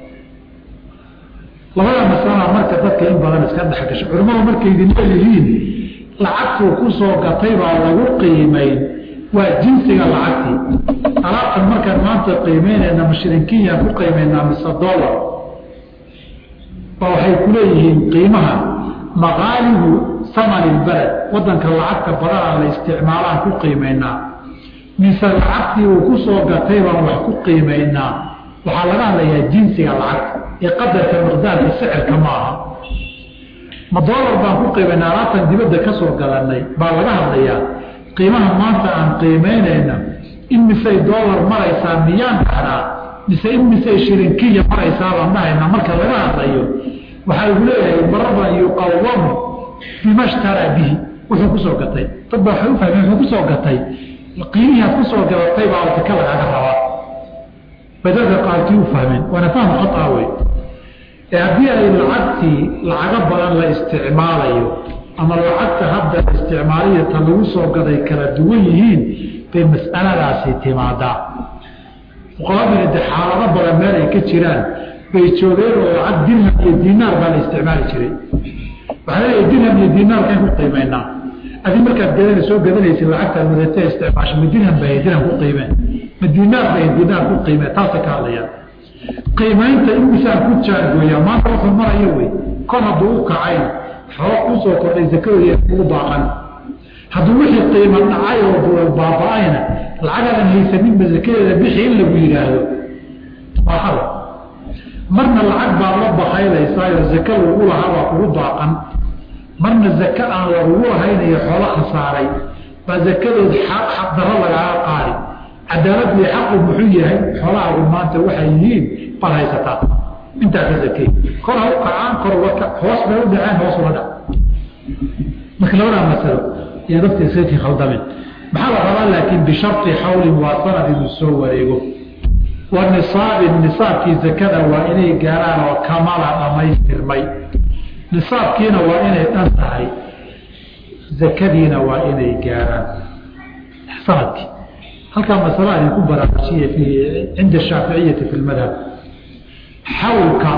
labada masalaa marka dadka in badan iska dhexgasho culimmadu markay idin leeyihiin lacagtuu kusoo gatay baa lagu qiimayn waa jinsiga lacagtii alaabtan markaan maanta qiimeynayna mashrinkiyaan ku qiimaynaa mise dollar ba waxay ku leeyihiin qiimaha maqaalibu samani lbaled wadanka lacagta badanaa la isticmaalaan ku qiimaynaa mise lacagtii uu kusoo gatay baan wax ku qiimaynaa waxaa laga hadlayaa jinsiga lacagta ee qadarka miqdaarka sicirka ma aha ma dolar baan ku qiimaynaa alaabtan dibadda ka soo galanay baa laga hadlayaa qiimaha maanta aan qiimeynayna in misey dolar maraysaa miyaan dhahnaa mise in misey shirinkiya maraysaa baan dhahaynaa marka laga hadlayo waxaa lagu leeyahay maraban yuqawamu bima shtaraa bihi wuxuu kusoo gatay dad baa waxay u fahmeen wuxuu kusoo gatay qiimihii aad kusoo gadatay baa zaka lagaaga rabaa bay dadka qaarkii u fahmeen waana faham khataa wey ee haddii ay lacagtii lacago badan la isticmaalayo ama lacagta hadda isticmaaliya ta lagu soo gaday kala duwan yihiin bay mas'aladaasi timaadaa fuqaradina de xaalado badan meel ay ka jiraan bay joogeen oo lacag dirham iyo dinaar baa la isticmaali jiray waxaa leeyahay dirham iyo dinaarkan ku qiimeynaa adi markaad gadana soo gadanaysa lacagtaad wadatee isticmaasho ma dirham bay dirham ku qiimeen ma dinaar bay dinaar ku qiimeen taasay ka hadlayaan qiimaynta imisaan ku jaangooya maanta wuxuu maraya wey kor hadduu u kacayn xoog kusoo kordhay zakadooda ugu baaqan hadduu wixii qiimo dhacay oo baaba-ayna lacagaadan haysaninba zakadeeda bixi in lagu yidhaahdo waa hal marna lacag baad la bakaylaysaayo zaka lagu lahaa baa kugu baaqan marna zaka aan lagugu lahaynayo xoolo khasaaray baa zakadood xaqdaro lagaaga qaadi cadaaladii xaqu muxuu yahay xoolahaagu maanta waxay yihiin baad haysataa intaa ka zakey kor ha u kacaan kor uga hoos bay u dhaceen hoos uga dhac marka labadaa masalo yaa dadka iskakii khaldamin maxaa la rabaa laakiin bisharti xawlin waa sanad inuu soo wareego wa nisaabin nisaabkii zakada waa inay gaaraan oo kamala dhammaystirmay nisaabkiina waa inay dhan tahay zakadiina waa inay gaaraan sanadkii halkaa masala idinku baraarujiye fi cinda shaaficiyati fi lmadhab xawlka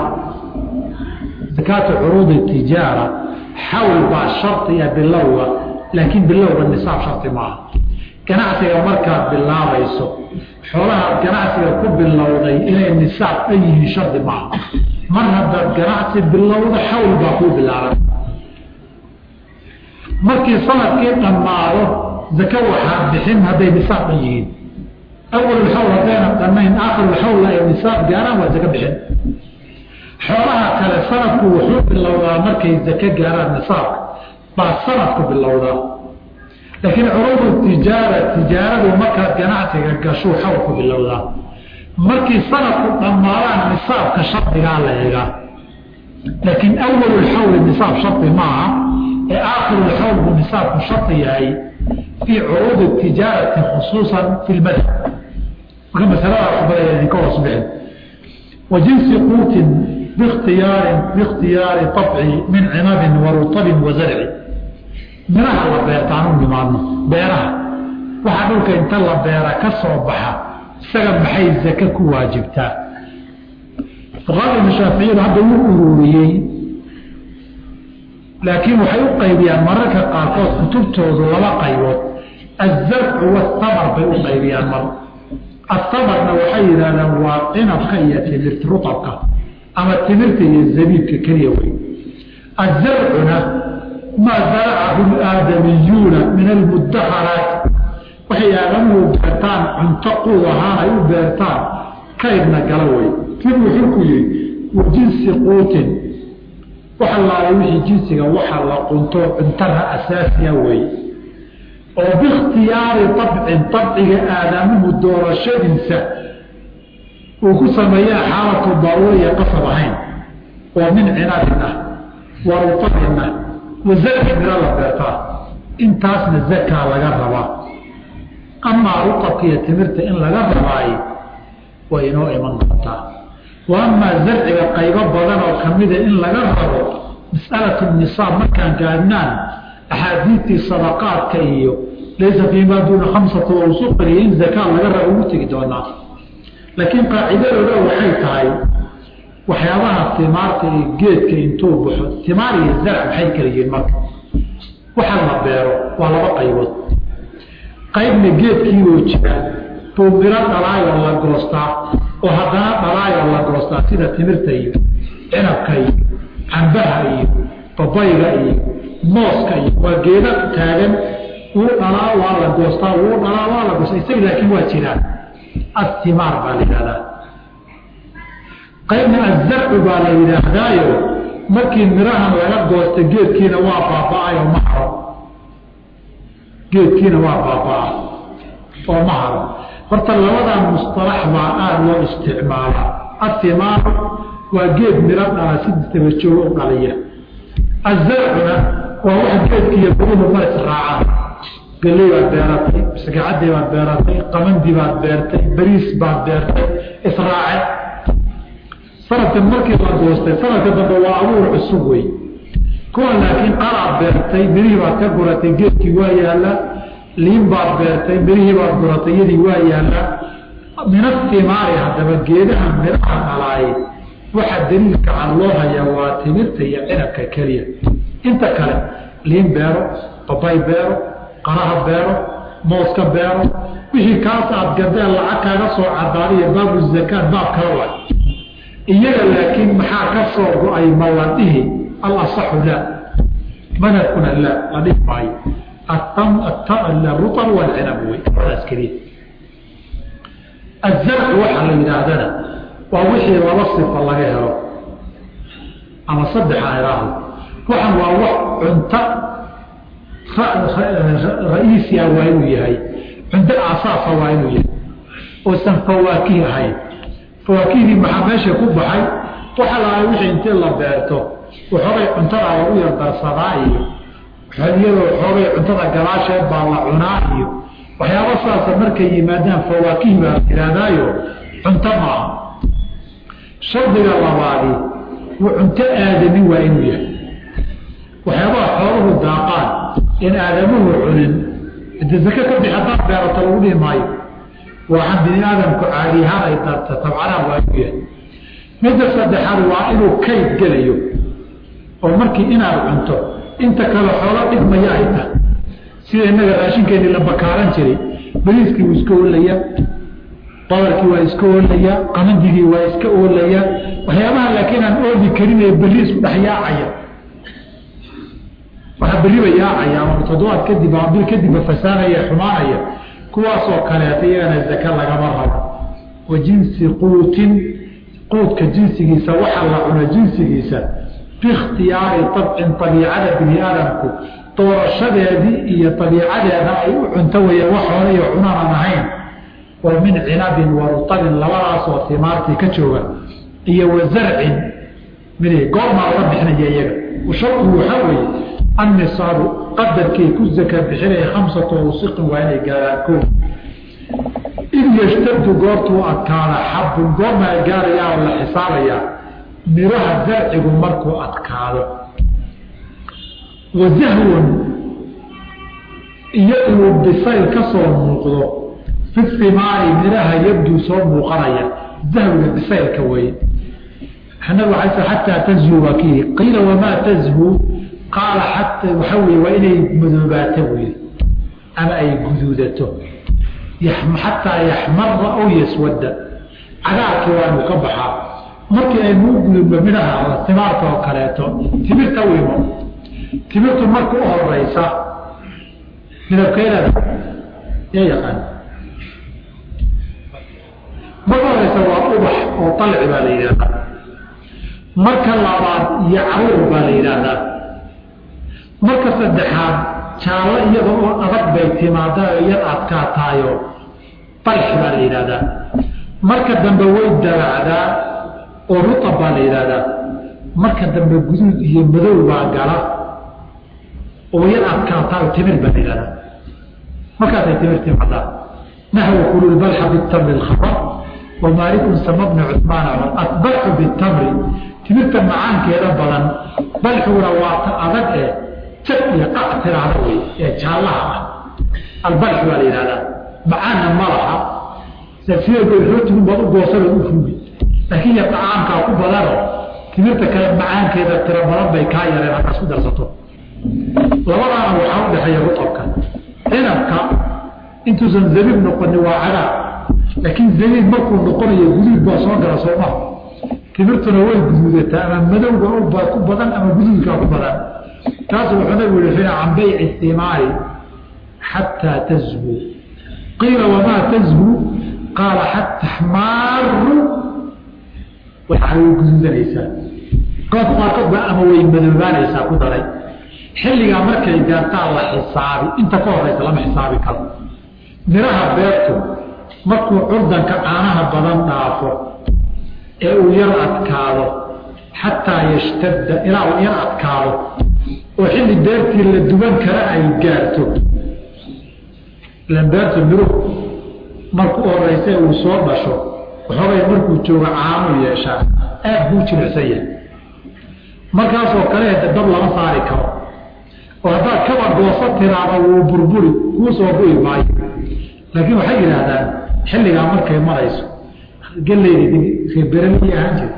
zakaatu curuudi tijaara xawl baa shardiya bilowga laakiin bilowga nisaab shardi maaha ganacsiga markaad bilaabayso xoolaha ganacsiga ku bilowday inay nisaab dhan yihiin shardi maaha mar haddaad ganacsi bilowda xawl baa kuu bilaaban markii sanadkii dhammaado zaka waxaad bixin hadday nisaab dhan yihiin awalxawl haddayna dhannayn aakhirulxawla ay nisaab gaaraan waa zaka bixin xoolaha kale sanadku wuxuu bilowdaa markay zaka gaaraan nisaabka baa sanadku bilowdaa laakiin curuudu tijaara tijaaradu markaad ganacsiga gashuu xawlku bilowdaa markii sanadku dhammaadaan nisaabka shardigaa la eegaa laakiin awalulxawli nisaab shardi maaha ee aakhirulxawl buu nisaabku shardi yahay fii curuudi tijaarati khusuusan fi lmadhab marka masalada waxbaa idinka hoos bixin wa jinsi quutin bikhtiyaari biikhtiyaari طabci min cinabin wa rutabin wa zarci miraha la beertaan u nimaadno beeraha waxaa dhulka inta la beera ka soo baxa isaga maxay zake ku waajibtaa fuqaada shaaficiyadu hadda wuu ururiyey laakiin waxay u qaybiyaan mararka qaarkood kutubtoodu laba qaybood azarcu wasamar bay u qaybiyaan mar asamarna waxay yidhahdaan waa cinabka iyo timirta rutabka ama timirta iyo zabiibka keliya wey azarcuna maa zaracahu aadamiyuuna min almudaharaat waxay waxay aadamuhu beertaan cunto quud ahaan ay u beertaan kaydna gala wey kib wuxuu ku yihi wa jinsi quutin waxa laalay wixii jinsiga waxa la qunto cuntaha asaasiya wey oo biikhtiyaari abcin abciga aadamuhu doorashadiisa uu ku sameeyaa xaalatu daruuriya qasab ahayn oo min cinabin ah wa rutabin ah wa zarci miro la beertaa intaasna zakaa laga rabaa amaa rutabka iyo timirta in laga rabaayo way inoo iman doontaa wa amaa zarciga qaybo badan oo kamida in laga rabo mas'alatu nisaab markaan gaadhnaan axaadiidtii sadaqaadka iyo laysa fii maa duuna khamsata awsuqin iyo in zakaa laga rabo ugu tegi doonaa laakiin qaacidadooda waxay tahay waxyaabaha timaarta iyo geedka intuu baxo timaar iyo zarc maxay kala yihiin marka waxa la beero waa laba qaybood qaybna geedkiibuu jira buu miro dhalaayoo la goostaa oo haddana dhalaayoo la goostaa sida timirta iyo cinabka iyo cambaha iyo babayga iyo mooska iyo waa geeda taagan wuu dhalaa waa la goostaa wuu dhalaa waa la goostaa isaga laakiin waa jiraan attimaar baa la yidhahdaa qaybna azarcu baa la yidhaahdaayo markii mirahan laga goosta geedkiina waa baaba-ayoo ma haro geedkiina waa baaba-a oo ma haro horta labadaa mustalax baa aada loo isticmaalaa attimaaru waa geed miro dhala si dabajoogo u dhaliya azarcuna waa wax geedkiiyo buruhu ma israacaan galey baad beeratay masagacadii baad beeratay qamandi baad beertay bariis baad beertay israace sanadkan markii la goostay sanadka dambe waa abuur cusub wey kuwan laakiin qaraad beertay mirihii baad ka guratay geedkii waa yaallaa liin baad beertay mirihii baad guratay iyadii waa yaallaa min atimaari haddaba geedaha miraha dhalaay waxa daliilka can loo hayaa waa timirta iyo cinabka keliya inta kale liin beero babay beero qaraha beero mooska beero wixii kaas aad gadeen lacag kaaga soo cadaadiyo baabu zakaat baab kala wa iyaga laakiin maxaa ka soo go-ay ma la dhihi alasaxu laa madhabkuna laa la dhihi maayo rutab walcinab wey labadaas keliya azarcu waxaa la yidhaahdana waa wixii laba sifa laga helo ama saddexa idhaahdo waxan waa wax cunto ra-iisia waa inuu yahay cunto asaasa waa inuu yahay oosan fawaakih ahayn fawaakihdii maxaa meesha ku baxay waxa lahaa wixii intii la beerto waxoogay cuntada lagu yardarsadaa iyo iyadoo waxoogay cuntada gadaasheed baa la cunaa iyo waxyaaba saasa markay yimaadaan fawaakih baa tirahdaayo cunto maaha shardiga labaadi wuu cunto aadamin waa inuu yahay waxyaabaha xooluhu daaqaan in aadamuhu cunin ade zake ka bix haddaad beerato lagu dhihi maayo waxaan bini aadamku caadiyahaan ay darta tabcanaan waa inuu yahay midda saddexaad waa inuu kayd gelayo oo markii inaad cunto inta kale xoolo dhigmaya ay tahay sida innaga raashinkeennii la bakaaran jiray bariiskii wuu iska oolayaa badarkii waa iska oolayaa qamandigii waa iska oolayaa waxyaabaha laakiin aan ooli karin ee berri isku dhex yaacaya waxaa berriba yaacaya ama toddobaad kadib ama bil kadibba fasaanaya xumaanaya kuwaasoo kaleeta iyagana zake lagama rabo wa jinsi quutin quudka jinsigiisa waxa la cuno jinsigiisa biikhtiyaari abcin abiicada bini aadamku doorashadeedii iyo abiicadeeda ay u cunto weyeen wax hore iyo cunaanan ahayn oo min cinabin wa rutabin labadaasoo timaartii ka jooga iyo wa zarcin mid goormaa laga bixinaya iyaga shardigu waxaa weeye annisaabu qadarkay ku zaka bixinaya khamsatu awsiqin waa inay gaaraan ko id yashtadu goortuu adkaada xabun goormaa gaarayaa oo la xisaabayaa miraha zarcigu markuu adkaado wa zahwun iyo inuu bisayl ka soo muuqdo fi simaari miraha yabduu soo muuqanaya zahwiga bisaylka weye nabigu ala xataa tazhu waa kii qiila wamaa tazhu qaala xata waxa weye waa inay madoobaato wey ama ay guduudato xataa yaxmara aw yaswada cagaarkii waanu ka baxaa markii aynu u gudubno midhaha timaarta oo kaleeto timirta wimo timirtu marka u horeysa midabkeedada yaa yaqaan marka horeysa waa ubax oo dalci baa la yidhahdaa marka labaad iyo caruur baa la yidhaahdaa marka saddexaad jaallo iyada oo adag bay timaada iyad adkaataayo dalxi baa la yidhahdaa marka dambe way dabacdaa oo rutab baa la yidhahdaa marka dambe guduud iyo madow baa gala oo yad adkaataayo timir baa la yidhahdaa markaasay timir timaadaa nahw kulu lbalxa bitamri lkhabar wamaalikun sama bni cumaan adbalxu bitamri timirta macaankeeda badan balxuguna waa ta adag ee jag iyo qac tiraahda wey ee jaallaha ah albalxu baa la yidhahdaa macaanna ma laha rootigun baad u goosada u fuugi laakiin ya tacaamkaa ku badano timirta kale macaankeeda tiro badan bay kaa yareen haddaad ku darsato labadaana waxaa u dhexeeya rutabka cinabka intuusan zabiib noqoni waa cagaar laakiin zabiib markuu noqonayo guduud baa soo gala sooma timirtuna way guduudataa ama madowga ku badan ama guduudkaa ku badan taasu wuxuu nabigu yihi can bayci thimaari xataa tazhu qiila wamaa tazhu qaala xata xmaaru waxaa way guduudanaysaa qoobka qaarkood baa ama way madoobaanaysaa ku daray xilligaa markay gaartaa la xisaabi inta ka horeysa lama xisaabi karo miraha beertu markuu curdanka caanaha badan dhaafo ee uu yar adkaado xataa yashtadda ilaa uu yar adkaado oo xilli beertii la duban kara ay gaarto ilan beertu miruhu markuu horeysa uu soo dhasho waxoogay markuu joogo caanuu yeeshaa aad buu jilicsan yahay markaasoo kale dab lama saari karo oo haddaad kaba gooso tiraada wuu burburi kuu soo bu'i maayo laakiin waxay yidhaahdaan xilligaa markay marayso geleyda beralii ahaan jir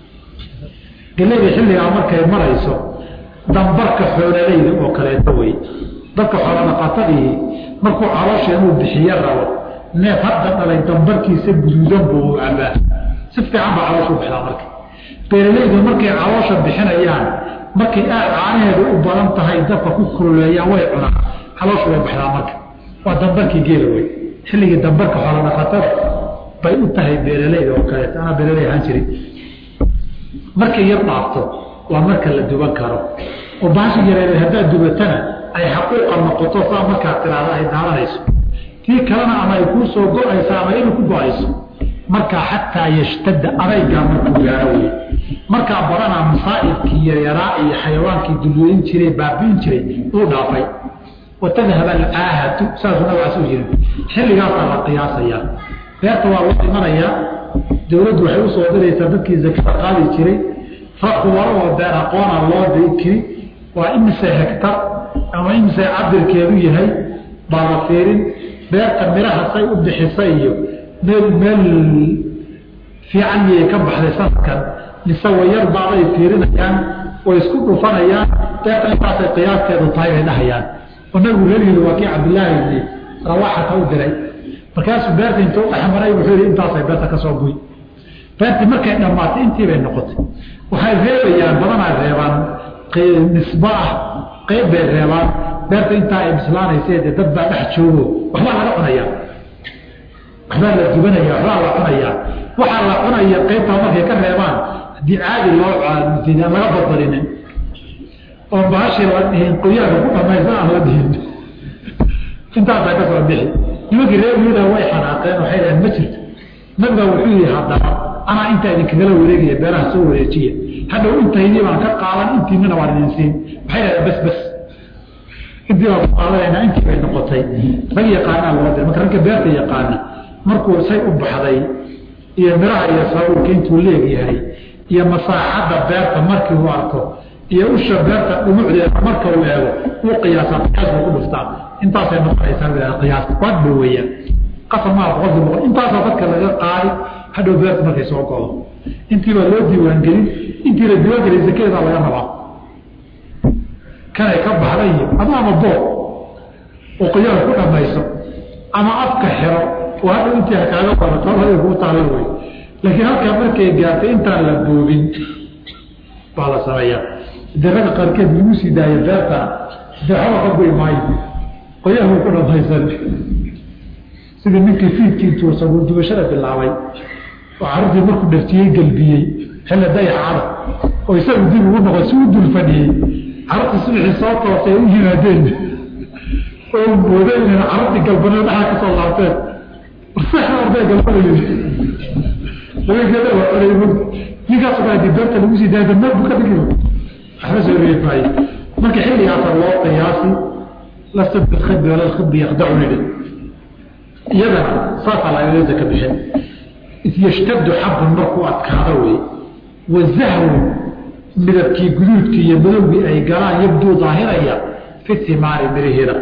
geleyda xilligaa markay marayso dambarka xoolalayda oo kaleeto wey dadka xoolodhaqatadii markuu caloosha inuu bixiyo rabo neef hadda dhalay dambarkiisa guduudan buu cabaa si fiican baa caloosha u bixdaa marka beeralaydu markay caloosha bixinayaan markay aad caanaheedu u badan tahay dabka ku kululeeyaan way cunaan caloosha way baxdaa marka waa dambarkii geela wey xilligii dambarka xoolodhaqatada bay u tahay beeralayda oo kaleeto anaa beeralay ahaan jirin markay yar dhaafto waa marka la duban karo oo baashi yareeday haddaad dubatana ay xaquuqa noqoto saa markaad tiraahda ay daadanayso tii kalena ama ay kuu soo go-aysa ama inuu ku go-ayso markaa xataa yashtadda adaygaa markuu gaaro wey markaa badanaa masaa'ibkii yaryaraa iyo xayawaankii dullooyin jiray baabiin jiray uu dhaafay watadhab alcaahatu saasuu nabcaas u jirin xilligaasaa la qiyaasayaa beerta waa loo imanayaa dowladdu waxay usoo diraysaa dadkii zakada qaadi jiray fakubaro oo beer aqoona loo dikiri waa imise hegtar ama imise cabirkeedu yahay baa la fiirin beerta miraha say u bixisa iyo meel meel fiican miyay ka baxday sanadkan mise wayar baaday fiirinayaan way isku dhufanayaan beerta intaasay qiyaasteedu tahay bay dhahayaan oo nabigu reergeedu waa kii cabdillaahi ibni rawaxata u diray markaasuu beerta intuu dhexmaray wuxuu yihi intaasay beerta ka soo guy beertii markay dhammaatay intii bay noqotay waxay reebayaan badanaa reebaan nisba ah qeyb bay reebaan beerta intaa ay bislaanaysee dee dad baa dhex joogo waxbaa laga cunayaa waxbaa la dubanaya waxbaa la cunayaa waxaa la cunaya qeybtaa markay ka reebaan haddii caadi loo aan laga badbalinin oo baashii la dhihin qoyaanka ku dhamaysa aan la dhihin intaasaa ka soo bixi nimankii reer yuuda way xanaaqeen waxay dhaheen ma jirto nabigaa wuxuu yihi haddaba anaa intaa idinkagala wareegaya beeraha soo wareejiya hadhow intaydii baan ka qaadan intiinana waan idin siin waxay dhahdeen bas bas intii baan ku qaadanaynaa intii bay noqotay rag yaqaanaa loo diray marka ragga beerta yaqaana markuu say u baxday iyo miraha iyo sabuulka intuu leegyahay iyo masaaxadda beerta markii uu arko iyo usha beerta dhumucdeeda marka uu eego uu qiyaasaa qiyaas buu ku dhuftaa intaasay noqonaysaa qiyaas waad dhoweeyaan qasab maa boqolkii boqol intaasaa dadka laga qaadi hadhow beerta markay soo godo intiibaa loo diiwaangelin intii la diiwaangelin zakeedaa laga rabaa kanay ka baxday iyo ama ama boob oo qoyaal ku dhamayso ama afka xiro oo hadhow intii kaaga barato haday kuu taala wey laakiin halkaa markay gaartay intaan la boobin baa la sameeyaa de ragga qaarkeed lagu sii daayo beerta de waxba ka goy maayo qoyaal ku dhamaysan sidii ninkii fiidkii intuu sabuurdubashada bilaabay oo carruurtii markuu dhaftiyey gelbiyey xilli dayacada oo isagu dib ugu noqo si u dul fadhiyey carruurtii subaxii soo toosay ay u yimaadeen oo mooda inay carruurtii galbanada dhaxaa ka soo laabteen arday galbanay ninkaas baa dibeerta lagu sii daaya dambeed buu ka dhigi waxba soo reebaaye marka xilligaasa loo qiyaasi lasta bilkhidbi wala lkhidbi yakdacu nidhi iyadana saasaa lagaga zaka bixin yashtaddu xabun markuu adkaado wey wazahwu midabkii guduudkii iyo madowgii ay galaan yabduu daahiraya fi timaari miriheeda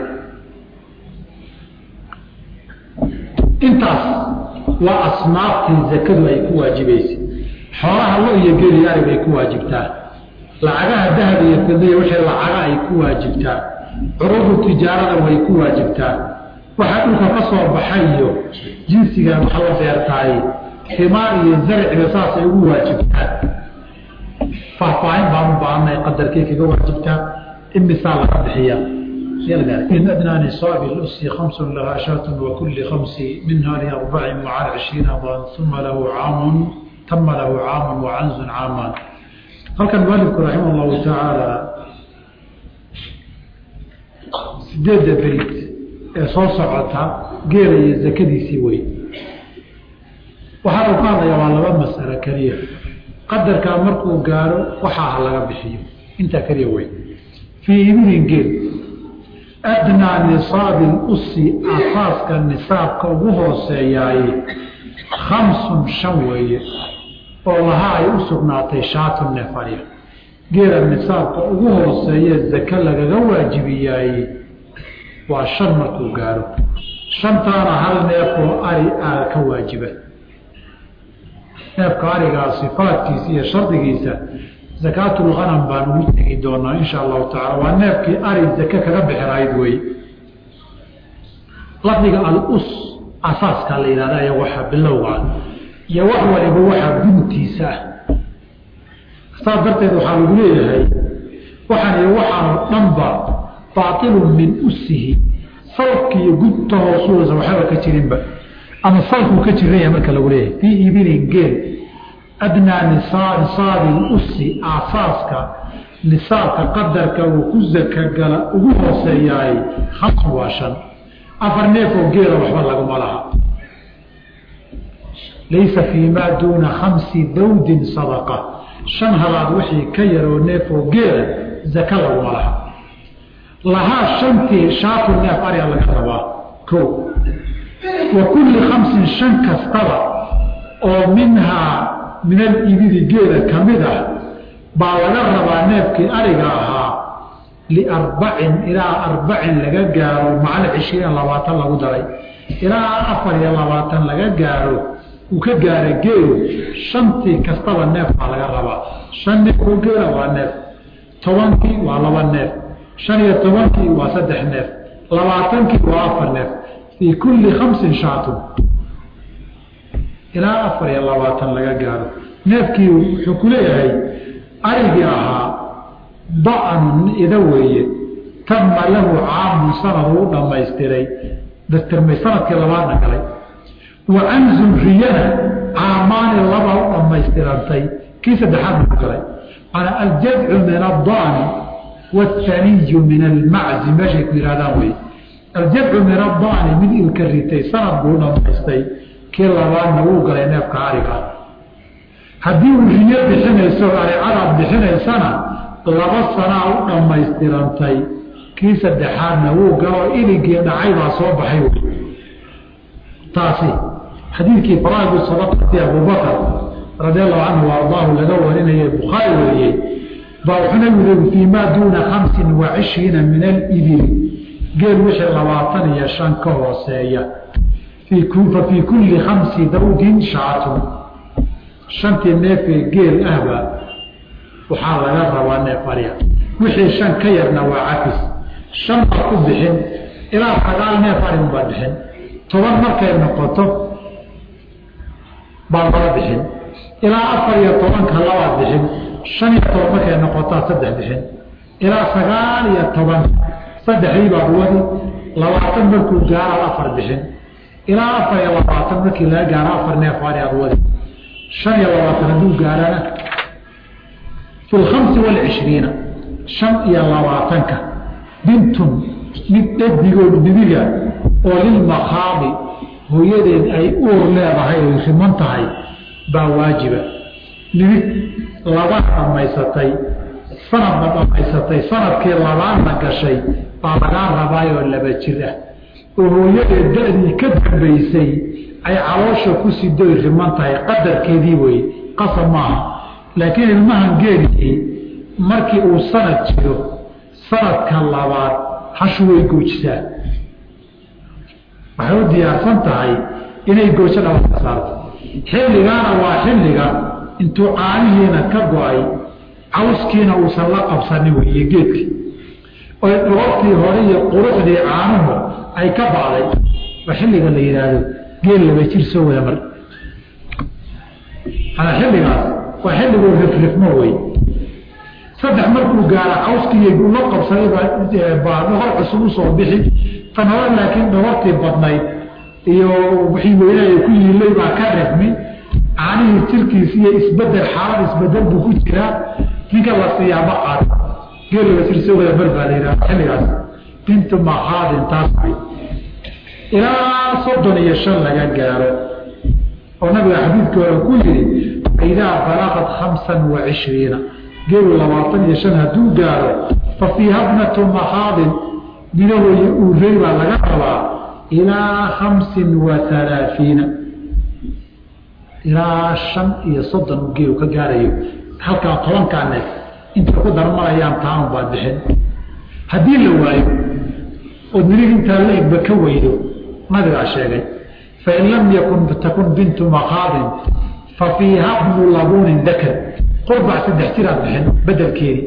intaas waa asnaaftii zakadu ay ku waajibaysay xoolaha lo iyo geli arig ay ku waajibtaa lacagaha dahab iyo fidaya wixii lacaga ay ku waajibtaa curudu tijaarada way ku waajibtaa waxaa dhulka ka soo baxay iyo jinsiga waxa la beertaay himaar iyo zarciga saasay ugu waajibtaa faahfaahin baan u baahanay qadarkay kaga waajibtaa imisaa laga bixiya in adnaa nisaabi lusi khamsun lahaa shaatun wa kulli khamsi minha liarbacin wacan cishriina dan uma lahu caamun tama lahu caamun wacanzun caamaan halkan mualifku raximah allahu tacaala sideedda beyd ee soo socota geela iyo zakadiisii wey waxaa uu ka hadlaya waa laba masalo keliya qadarkaa markuu gaaro waxaa ha laga bixiyo intaa keliya wey fii ibilin geel adnaa nisaabi lusi asaaska nisaabka ugu hooseeyaaye khamsun shan weeye oo lahaa ay u sugnaatay shaatu nefariya geela nisaabka ugu hooseeye zake lagaga waajibiyaaye waa shan markuu gaaro shantaana hal neefoo ari aa ka waajiba neefka arigaa sifaadkiisa iyo shardigiisa zakaatulghanam baan ugu tegi doonaa insha allahu tacala waa neefkii ari zake kaga bixirayd wey lafdiga al-us asaaskaa la yidhahda iyo waxa bilowga iyo wax waliba waxaa guntiisa ah saas darteed waxaa lagu leeyahay waxaan iyo waxaanoo dhanba baatilun min usihi salki iyo gunta hoosuusa waxaba ka jirinba ama salkuu ka jiranya marka lagu leeyahay fii ibilin geel adnaa nisaabi usi aasaaska nisaabka qadarka uu ku zaka gala ugu hooseeyaay hamsun waa shan afar neefoo geela waxba laguma laha laysa fii maa duuna khamsi dawdin sadaqa shan halaad wixii ka yaroo neefoo geela zaka laguma laha lahaa shantii shaatu neef arya laga rabaa ko wa kulli khamsin shan kastaba oo minhaa min alibidi geela ka mid ah baa laga rabaa neefkii ariga ahaa liarbacin ilaa arbacin laga gaaro macal cishriin labaatan lagu daray ilaa afar iyo labaatan laga gaaro uu ka gaara geelu shantii kastaba neef baa laga rabaa shan neefoo geela waa neef tobankii waa laba neef shan iyo tobankii waa saddex neef labaatankii waa afar neef fii kulli khamsin shaatun ilaa afar iyo labaatan laga gaaro neefkii wuxuu ku leeyahay arigii ahaa da-anun ida weeye tama lahu caamun sanad uu dhamaystiray dastirmay sanadkii labaadna galay wa canzun riyana caamaani laba u dhammaystirantay kii saddexaadna ku galay manaa aljadcu min addaani wathaniyu min almaczi meeshay ku yihahdaan wey aljadcu min addaani mid ilka ritay sanad buu dhamaystay kii labaadna wuu galay neefka ariga haddii uu riyo bixinayso aricadaad bixinaysana laba sanaa u dhammaystirantay kii saddexaadna wuu galo iligii dhacay baa soo baxay wy taasi xadiidkii faraa'idu sadaqati abubakar radi allahu canhu wa ardaahu laga warinayay bukhaari wariyey baa wuxuu nabigu leeyi fii maa duuna khamsin wa cishriina min alibili geel wixii labaatan iyo shan ka hooseeya fa fii kulli khamsi dawdin shaatun shantii neefee geel ahba waxaa laga rabaa neef arya wixii shan ka yarna waa cafis shan baa ku bixin ilaa sagaal neef arin baa bixin toban markay noqoto baa laba bixin ilaa afar iyo tobanka labaad bixin shan iyo toban markay noqotaa saddex bixin ilaa sagaal iyo toban saddexdii baad wadi labaatan markuu gaaraad afar bixin ilaa afar iyo labaatan markii laga gaaro afar neef ari aad wadi shan iyo labaatan hadduu gaarana fi lkhamsi walcishriina shan iyo labaatanka bintun mid dhadigoo dibiga oo lilmakhaadi hooyadeed ay uur leedahay oy riman tahay baa waajiba midig laba dhammaysatay sanadna dhammaysatay sanadkii labaadna gashay baa lagaa rabaayoo laba jir ah oo hooyadeed da-dii ka dambaysay ay caloosha ku sidoy riman tahay qadarkeedii weye qasab maaha laakiin ilmahan geeliyey markii uu sanad jiro sanadka labaad hashu way goojisaa waxay u diyaarsan tahay inay goojo dhabarka saarto xilligaana waa xilliga intuu caanihiina ka go-ay cawskiina uusan la qabsanin weeye geedkii oy dhabartii hore iyo quruxdii caanuhu ay ka bacday waa xilliga la yidhaahdo geel laba jir soo wada mar alaa xilligaas waa xilliguu rifrifmo wey saddex markuu gaaro cawskii la qabsaday baa dhogor cusub usoo bixi tan hore laakiin dhogortii badnayd iyo wixii weynaha ku yiilay baa ka rifmi caanihii jirkiisi iyo isbedel xaalad isbedel buu ku jiraa ninka la siiyaa ma qaad geel laba jir soo wada mar baa la yidhaha xilligaas bintu maqaadin taas ilaa soddon iyo shan laga gaaro oo nabiga xadiidka hore ku yidhi idaa balaqat khamsan wa cishriina geelu labaatan iyo shan hadduu gaaro fa fiiha bnatu makhaadin midahooyi uurey baa laga rabaa ilaa khamsin wa halaafiina ilaa shan iyo soddon uu geelu ka gaarayo halkaa tobankaa neef intay ku darmanayaan taanun baad bixin haddii la waayo ood midig intaa la egba ka weydo nabigaa sheegay fain lam yakun takun bintu makaadin fa fiiha bnu labuunin dakar qurbac saddex jiraad bixin bedelkeedii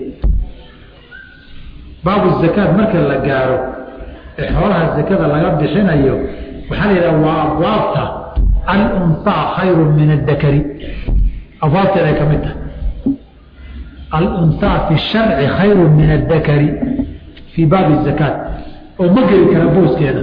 baabu zakaad marka la gaaro ee xoolaha zakada laga bixinayo waxaa la yidhaha waa abwaabta alunhaa khayru min adakari abwaabteeday ka mid tahay alunhaa fi sharci khayru min adakari fii baabi zakaat oo ma geli kara booskeeda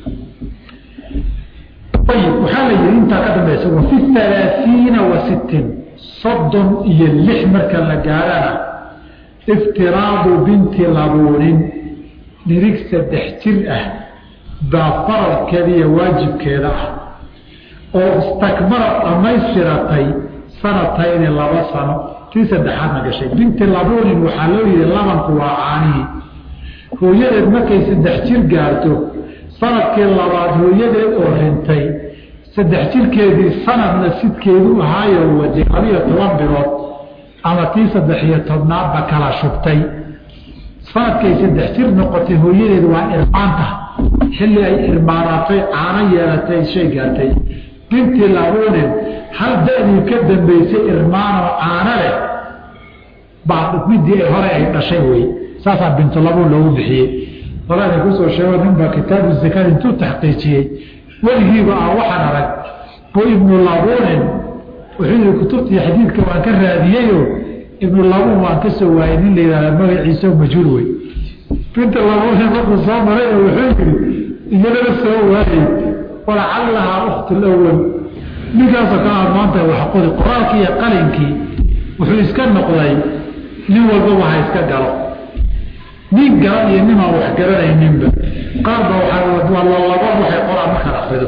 ayib waxaa la yihi intaa ka dambaysa wa fi halaaiina wa sittin soddon iyo lix marka la gaarana iftiraadu binti labuunin nirig saddex jir ah baa faradkeeda iyo waajibkeeda ah oo istakmarad dhamaystiratay sanatayni laba sano tii saddexaadna gashay binti labuunin waxaa loo yihi labanku waa caanihii hooyadeed markay saddex jir gaarto sanadkii labaad hooyadeed oo rintay saddex jirkeedii sanadna sidkeedu ahaayo waday labiyo toban bilood ama tii saddex iyo tobnaadba kala shubtay sanadkay saddex jir noqotay hooyadeed waa irmaanta xilli ay irmaanaatay caano yeelatay shay gaartay bintii labuunin hal da-dii ka dambaysay irmaanoo caano leh baa midii hore ay dhashay wey saasaa bintulabuun loogu bixiyey horeana kusoo sheego ninbaa kitaabu zakaad intuu taxqiijiyey weligiiba ah waxaan arag bu ibnu labuunin wuxuu yihi kutubtii xadiidka waan ka raadiyeyo ibnu labuun waan ka soo waayey nin la yihahda magaciisa majhuul wey binta labuunin markuu soo maray oo wuxuu yihi iyadana soo waayey walacallahaa ukhtu lawal ninkaasoo kale aad maanta wax qori qoraalkii iyo qalinkii wuxuu iska noqday nin walbaba ha iska galo nin garan iyo nimaan wax garanayninba qaarba waa laba waxay qoraan markaan akrido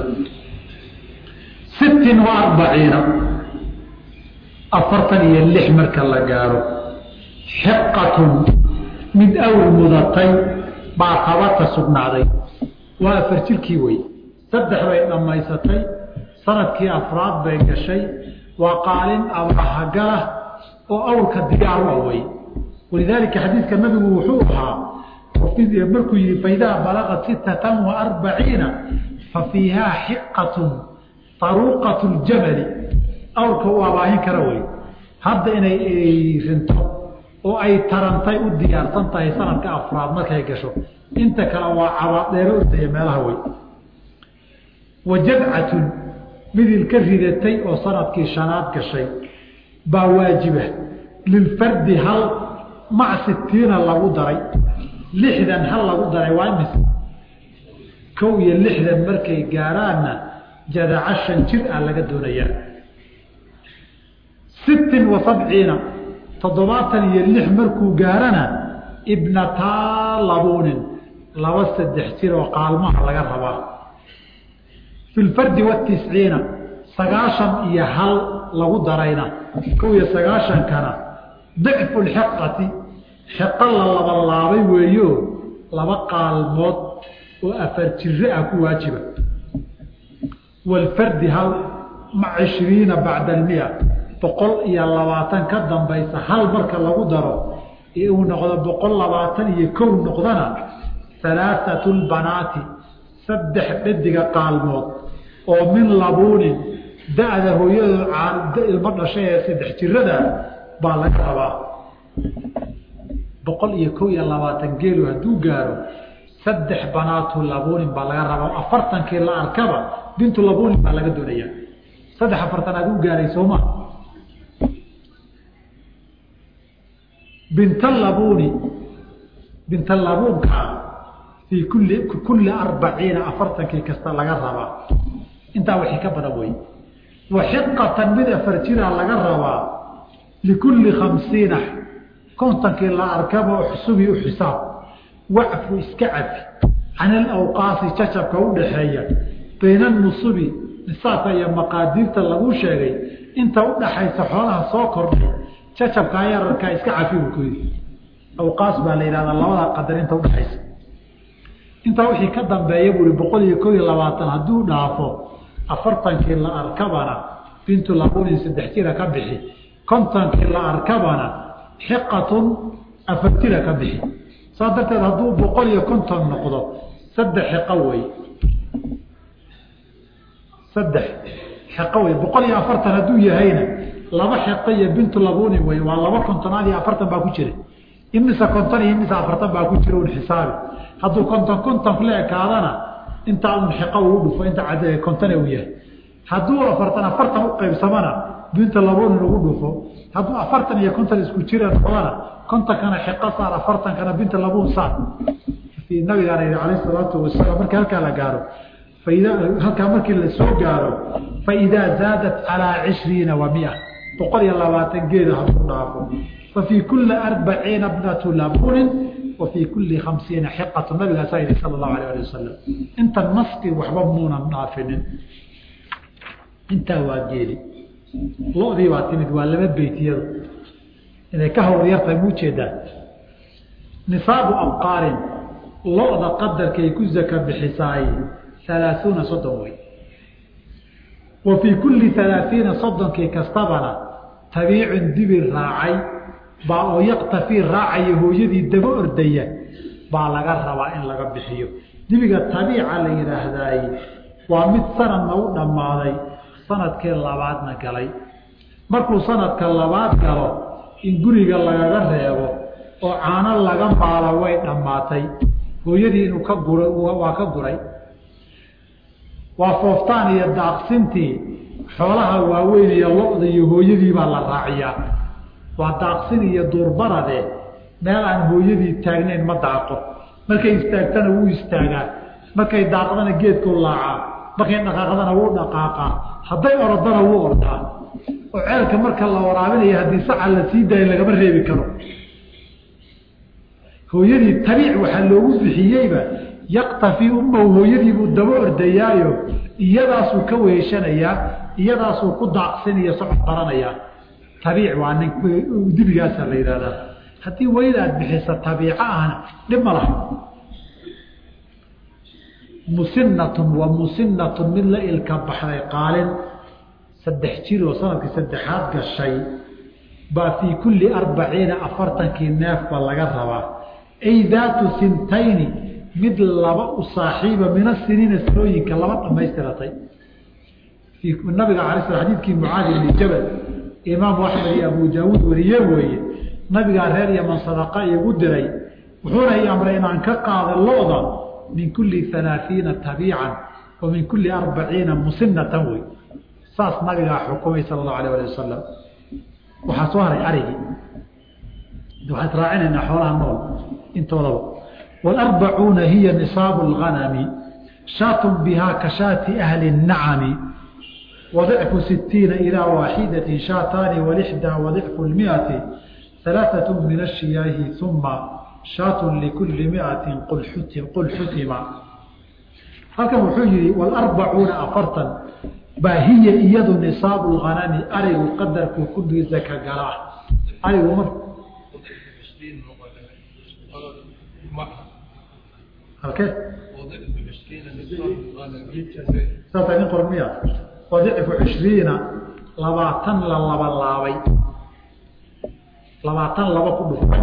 sittin wa arbaciina afartan iyo lix marka la gaaro xiqatun mid awr mudatay baa tabata sugnaaday waa afar jirkii wey saddex bay dhammaysatay sanadkii afraad bay gashay waa qaalin abahagala oo awrka diyaar u awey walidaalika xadiidka nabigu wuxuu ahaa markuu yihi faidaa balaqat sittatan wa arbaciina fa fiihaa xiqatun taruuqatu ljamali awrka u abaahin kara wey hadda inay rinto oo ay tarantay u diyaarsan tahay sanadka afraad markay gasho inta kale waa cabaadheero ordaya meelaha wey wa jadcatun midil ka ridatay oo sanadkii shanaad gashay baa waajiba lilfardi hal mac sitiina lagu daray lixdan hal lagu daray waa imis kow iyo lixdan markay gaaraanna jadaca shan jir ah laga doonayaa sittin wa sabciina toddobaatan iyo lix markuu gaarana ibnataa labuunin laba saddex jir oo qaalmaha laga rabaa fi lfardi watisciina sagaashan iyo hal lagu darayna kow iyo sagaashankana dicfu lxiqati xiqo la labalaabay weeyo laba qaalmood oo afar jire ah ku waajiba waalfardi hal mac cishriina bacda almia boqol iyo labaatan ka dambaysa hal marka lagu daro ee uu noqdo boqol labaatan iyo kow noqdana halaathatu lbanaati saddex dhediga qaalmood oo min labuunin da-da hooyadoo ilmo dhashay ee saddex jirada baa laga rabaa boqol iyo kow iyo labaatan geelu hadduu gaaro saddex banaatu labuunin baa laga rabaa afartankii la arkaba bintu labuunin baa laga doonaya saddex afartan aad u gaaray sooma bintalabuuni bintalabuunkaa fii kulli kulli arbaciina afartankii kasta laga rabaa intaa wixii ka badan wey wa xiqatan mid afar jiraa laga rabaa likulli khamsiina kontankii la arkaba xusubii u xisaab wacfu iska cafi can alawqaasi jacabka u dhaxeeya bayna nusubi nisaabka iyo maqaadiirta lagu sheegay inta u dhaxaysa xoolaha soo kordhay jacabkaa yararkaa iska cafi buu ku yidhi awqaas baa la yidhahdaa labada qadar inta udhaxaysa intaa wixii ka dambeeya buu i boqol iyo kow iyo labaatan hadduu dhaafo afartankii la arkabana bintu labunin saddex jira ka bixi kontonkii la arkabana xiqatun afar jira ka bixi saas darteed hadduu boqol iyo konton noqdo saddex xiqo wey saddex xiqo wey boqol iyo afartan hadduu yahayna laba xiqo iyo bintu labuni wey waa laba kontonaad iyo afartan baa ku jira imise konton iyo imise afartan baa ku jira un xisaabi hadduu konton konton la ekaadana intaa un xiqo uu dhufo inta kontone uu yahay hadduu afartan afartan u qaybsamana binta labunin ugu dhufo hadduu afartan iyo konton isku jira noqdana kontonkana xiqo saar afartankana binta labun saar nabigaana yihi calayh salaatu wasalaam markii halkaa la gaaro faid halkaa markii la soo gaaro faidaa zaadat calaa cishriina wa mia boqol iyo labaatan geeda hadduu dhaafo fafii kuli arbaciina bnatu labunin wa fii kuli khamsiina xiqatu nabigaasaa yihi sala allahu alayh ali wasalam inta naski waxba muunan dhaafinin intaa waa geeli lo-dii baa timid waa laba beytiyadu inay ka hawr yartahay mu ujeedaa nisaabu abqaarin lo-da qadarkay ku zaka bixisaay halaaثuuna soddon wey wa fii kulli halaaثiina soddonkii kastabana tabiicun dibi raacay baa oo yaktafii raacaya hooyadii daba ordaya baa laga rabaa in laga bixiyo dibiga tabiica la yidhaahdaay waa mid sanadna u dhammaaday sanadkii labaadna galay markuu sanadka labaad galo in guriga lagaga reebo oo caano laga maalo way dhammaatay hooyadii inuu ka gura waa ka guray waa fooftaan iyo daaqsintii xoolaha waaweyn iyo lo-da iyo hooyadii baa la raaciyaa waa daaqsin iyo duurbarade meel aan hooyadii taagnayn ma daaqo markay istaagtana wuu istaagaa markay daaqdana geedku laacaa markay dhaqaaqdana wuu dhaqaaqaa hadday orodana wuu ordaa oo ceelka marka la waraabinayo haddii saca la sii daayo lagama reebi karo hooyadii tabiic waxaa loogu bixiyeyba yaktafii ummahu hooyadiibuu daba ordayaayo iyadaasuu ka weeshanayaa iyadaasuu ku daaqsinayo socod baranayaa tabiic waa nin dibigaasa la yidhahdaa haddii weyda aad bixisa tabiico ahna dhib ma laha musinatun wa musinatun mid la ilka baxday qaalin saddex jir oo sanadkii saddexaad gashay baa fii kulli arbaciina afartankii neefba laga rabaa ay daatu sintayni mid laba u saaxiiba min asiniina sanooyinka laba dhamaystiratay nabiga ala sl xadiidkii mucaadi bni jabal imaamu axmed iyo abu daawuud wariye weeye nabigaa reer yaman sadaqa igu diray wuxuuna i amray inaan ka qaada lo-da min kulli halaaثiina tabiican wa min kulli arbaciina musinatan wey saas nabigaa xukumay sala allahu alah ali wasalam waxaa soo haray arigii waxaan israacinaynaa xoolaha nool intoodaba waalarbacuuna hiya nisaabu اlganami shaatun bihaa ka shaati ahli الnacami وضعف ستين إلى واحدة شاتان والإحدى وضعف المئة ثلاثة من الشياه ثم شاة لكل مئة قل حتم قل حتم halkan wuxuu yihi والأربعuuنa aفartan baa hiya iyadu نصاaب الغنم arigu qadarku kudiisa ka galaa arigu m halke saasa nin qor miya wadicfu cishriina labaatan la laba laabay labaatan laba ku dhuf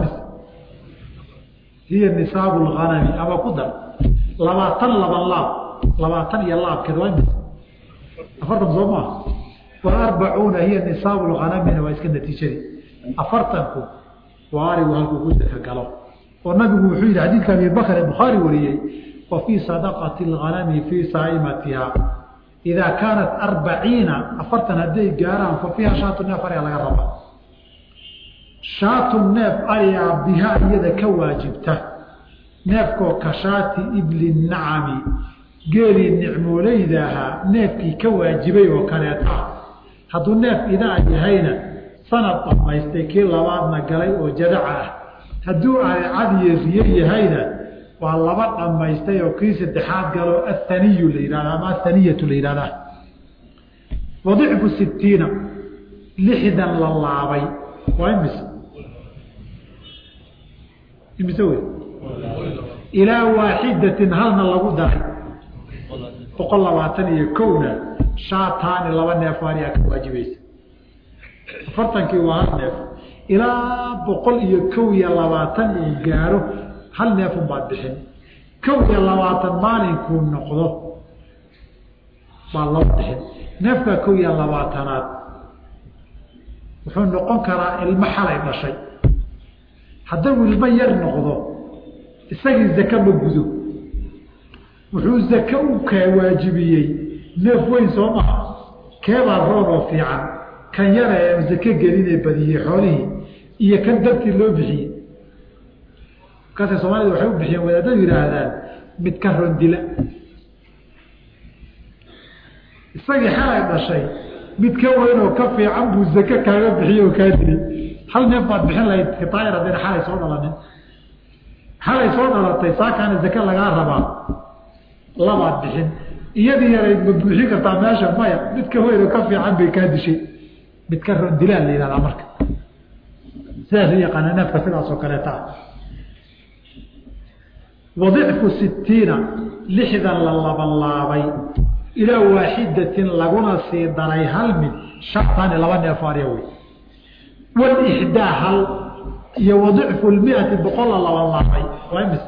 hiya nisaabu lganami ama ku dar labaatan laba laab labaatan iyo laabkeed waa imis afartan soo maaha waarbacuuna hiya nisaabu lganamina waa iska natiijadii afartanku waa arigu halkuu ku daka galo oo nabigu wuxuu yihi xadiidka abi bakr ee bukhaari wariyey wa fii sadaqati lganami fii saaimatiha idaa kaanat arbaciina afartan hadday gaaraan fa fiiha shaatu neef ariga laga raba shaatu neef arigaa bihaa iyada ka waajibta neefkoo ka shaati ibli nacami geelii nicmooleyda ahaa neefkii ka waajibay oo kaleeta hadduu neef idaa yahayna sanad dhamaystay kii labaadna galay oo jadaca ah hadduu aricadiyo riyo yahayna waa laba dhamaystay oo kii saddexaad galo athaniyu la yihahda ama athaniyatu la yihahdaa wadicfu sitiina lixdan la laabay waa imise imise wey ilaa waaxidatin halna lagu daray boqol labaatan iyo kowna shaataani laba neef aaniyaa ka waajibaysa afartankii waa hal neef ilaa boqol iyo kow iyo labaatan uu gaaro hal neefun baad bixin kow iyo labaatan maalinkuu noqdo baad loo bixin neefkaa kow iyo labaatanaad wuxuu noqon karaa ilmo xalay dhashay hadduu ilmo yar noqdo isagii zake ma gudo wuxuu zake u ka waajibiyey neef weyn soo maha keebaa roon oo fiican kan yara ee zake gelinee badiyey xoolihii iyo kan dartii loo bixiyey markaasay soomaalida waxay u bixiyeen wadaadadu yihaahdaan mid ka rondila isagii xalay dhashay mid ka weyn oo ka fiican buu zake kaaga bixiye oo kaa dili hal neef baad bixin lahayd kitaayar haddayna xalay soo dhalanin xalay soo dhalatay saakaana zake lagaa rabaa labaad bixin iyadii yarayd ma buuxin kartaa meesha maya mid ka weyn oo ka fiican bay kaa dishay mid ka rondilaan la yihahdaa marka sidaas u yaqaana neefka sidaas oo kaleeta ah wadicfu sitiina lixdan la labanlaabay ilaa waaxidatin laguna sii daray hal mid shartani laba neef arya wey walixdaa hal iyo wadicfu lmiati boqol la labanlaabay waa imis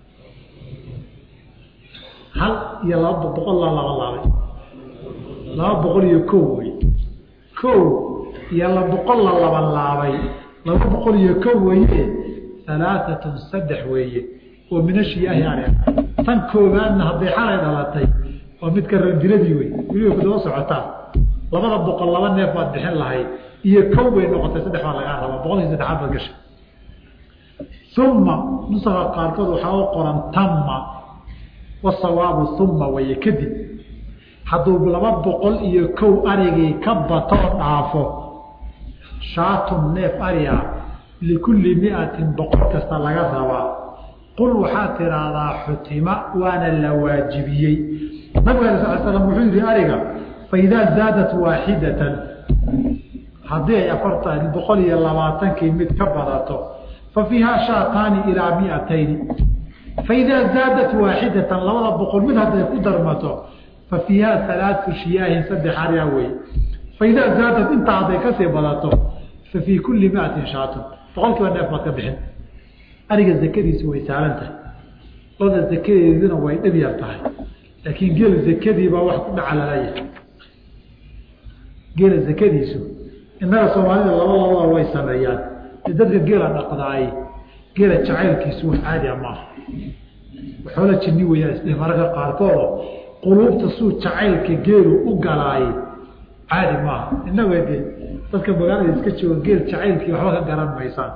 hal iyo laba boqol la labanlaabay laba boqol iyo ko wey ko iyo la boqol la labanlaabay laba boqol iyo ko weye alaaatun saddex weeye oo min ashiyaahi are tan koobaadna hadday xalay dhalatay waa midka randiladii wey weliba kudaba socotaa labada boqol laba neef baad bixin lahayd iyo kow bay noqotay saddex baa lagaa rabaa boqolkii saddexaad baad gashay uma nusaka qaarkood waxaa u qoran tamma wasawaabu uma waye kadib hadduu laba boqol iyo kow arigii ka batoo dhaafo shaatun neef ari ah likulli miatin boqol kasta laga rabaa qul waxaa tiraahdaa xutima waana la waajibiyey nabiga ala sal slam wuxuu yihi ariga faidaa zaadat waaxidatan haddii ay afartan boqol iyo labaatankii mid ka badato fa fiihaa shaataani ilaa miatayni faidaa zaadat waaxidatan labada boqol mid hadday ku darmato fa fiihaa alaatu shiyaahin saddex arya wey faidaa zaadat intaa hadday kasii badato fa fii kulli miatin shaatun boqol kiiba neef baad ka bixin ariga zakadiisu way saalan tahay loda zakadeeduna way dhib yar tahay laakiin geel zakadiibaa wax ku dhaca lalayahay geela zakadiisu innaga soomaalida laba labada way sameeyaan de dadka geela dhaqdaay geela jacaylkiisu wax caadiya maaha waxoola jinni weyaa isdhe mararka qaarkoodoo quluubta suu jacaylka geelu u galaay caadi maaha innaga de dadka magaalada iska jooga geel jacaylkii waxba ka garan maysaan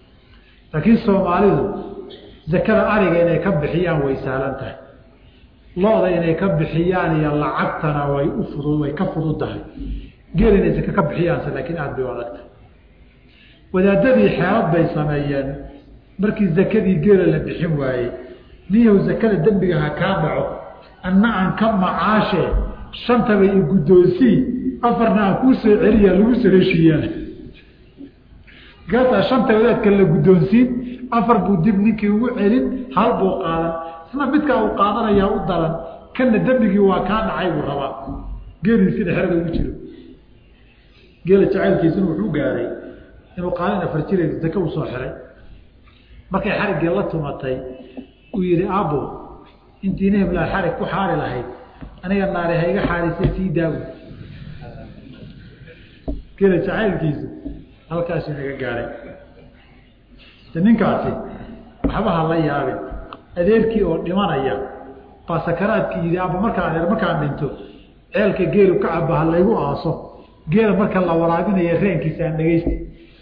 laakiin soomaalidu zakada ariga inay ka bixiyaan way sahlan tahay looda inay ka bixiyaan iyo lacagtana way u fudud way ka fududahay geel inay saka ka bixiyaanse laakiin aada bay u adagtahay wadaadadii xeelad bay sameeyeen markii zakadii geela la bixin waayey niyow zakada dembiga ha kaa dhaco anna aan ka macaashe shantaba i guddoonsii afarna aan kuu soo celiya lagu soo heshiiyaa markaasaa shanta wadaadka la guddoonsiin afar buu dib ninkii ugu celin hal buu qaadan isna midkaa uu qaadanayaa u daran kana dembigii waa kaa dhacay buu rabaa geelii sida xerada ugu jiro geela jacaylkiisuna wuxuu gaaray inuu qaalin afar jire zake usoo xiray markay xariggii la tumatay uu yihi aabo intii nehblaa xarig ku xaari lahayd aniga naari ha iga xaarisay sii daawo geela jacaylkiisu halkaasuu naga gaaray ninkaasi waxba ha la yaabin adeerkii oo dhimanaya baa sakaraadkii yidhi aba markaa adeer markaan dhinto ceelka geelu ka caba ha laygu aaso geela marka la waraabinaya reenkiisa aan dhegeysta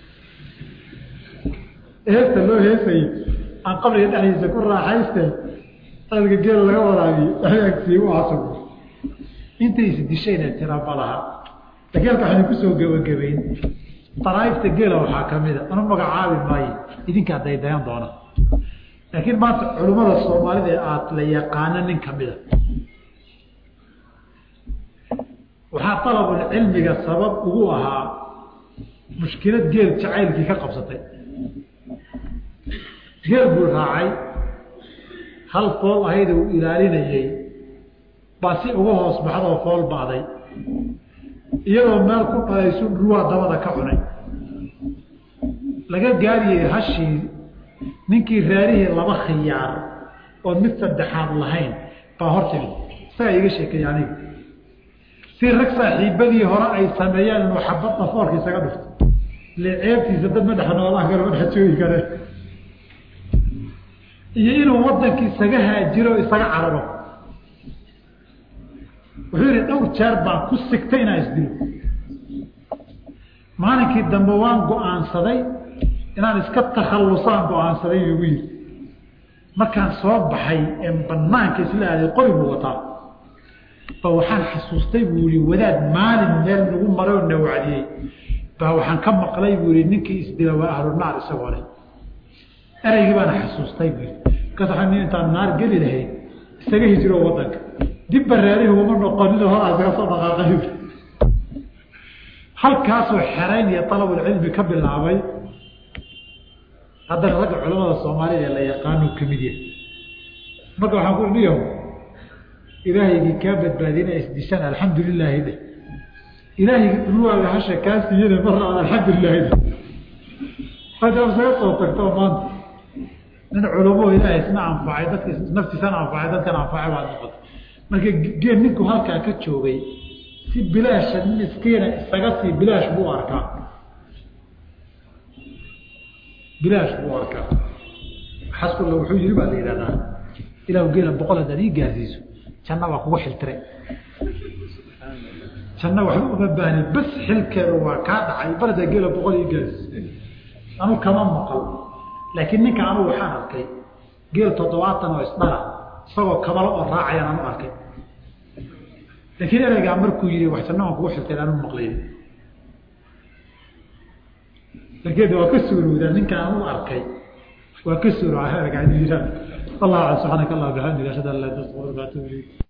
heesta loo heesayo aan qabriga dhexdiisa ku raaxayste ceelka geela laga waraabiyo dhexdaagsiiy u aaso intay isdishayna tira malaha geelka waxaynu kusoo gebagabayn daraaifta geela waxaa kamida anu magacaabi maayo idinkaa daydayan doona laakiin maanta culimmada soomaalida ee aada la yaqaano nin kamida waxaa dalabulcilmiga sabab ugu ahaa mushkilad geel jacaylkii ka qabsatay geel buu raacay hal fool ahayd uu ilaalinayey baa si uga hoos baxdoo fool ba'day iyadoo meel ku dhalaysu ruwaa dabada ka cunay laga gaariyey hashii ninkii raarihii laba khiyaar oon mid saddexaad lahayn baa hor timid isagaa iga sheekeeya aniga si rag saaxiibadii hore ay sameeyeen inuu xabad dhafoorka isaga dhufto ile ceebtiisa dad ma dhex noolaan karo ma dhex joogi kare iyo inuu wadankii isaga haajiro o isaga cararo wuxuu yihi dhowr jeer baan ku sigtay inaan isdilo maalinkii dambe waan go-aansaday inaan iska takhallusaan go-aansaday igu yiri markaan soo baxay ee banaanka isla aaday qori buu wataa ba waxaan xasuustay buu yihi wadaad maalin meel nagu maray oo na wacdiyey ba waxaan ka maqlay buu yihi ninkii isdila waa ahlunaar isagoo leh ereygii baana xasuustay buu yihi markaas waxaa nin intaan naar geli lahayd isaga hijiro wadanka dib baraarihi uma noqonin horaa isaga soo dhaqaaqay halkaasuu xerayn iyo alabulcilmi ka bilaabay haddana ragga culamada soomaalida ee la yaqaanuu kamid yahay marka waxaan ku niyo ilaahaygii kaa badbaadina isdishaan alxamdu lilaahi dheh ilaahaygi dhulwaaga hasha kaa siiyana marna aan alxamdu lilahi dheh hadda isaga soo tagto maanta nin culamo ilaahay isna anfacay dadka naftiisana anfacay dadkana anfacay baad noqotay marka geel ninku halkaa ka joogay si bilaasha nin iskiina isaga sii bilaash buu arkaa bilaash buu arkaa xaskulla wuxuu yiri baa la yidhahdaa ilahu geela boqol haddaad ii gaarsiiso janna waa kugu xiltiray janna waxba uma baahni bas xilkeedu waa kaa dhacay bar haddaa geela boqol ii gaarsiiso anu kama maqal laakiin ninka anugu waxaan arkay geel toddobaatan oo isdhala isagoo kabalo oo raacayaan anu arkay laakiin ereygaa markuu yihi wax janna waan kugu xiltay anu maqlayn darkeeda waa ka suurowdaa ninkaan anu arkay waa ka suuroa ereygaa inuu yihahdo allah subxaanaka allah bixamdiga ashhadu an laa ilaha illa anta astaghfiruka wa atuubu ilayk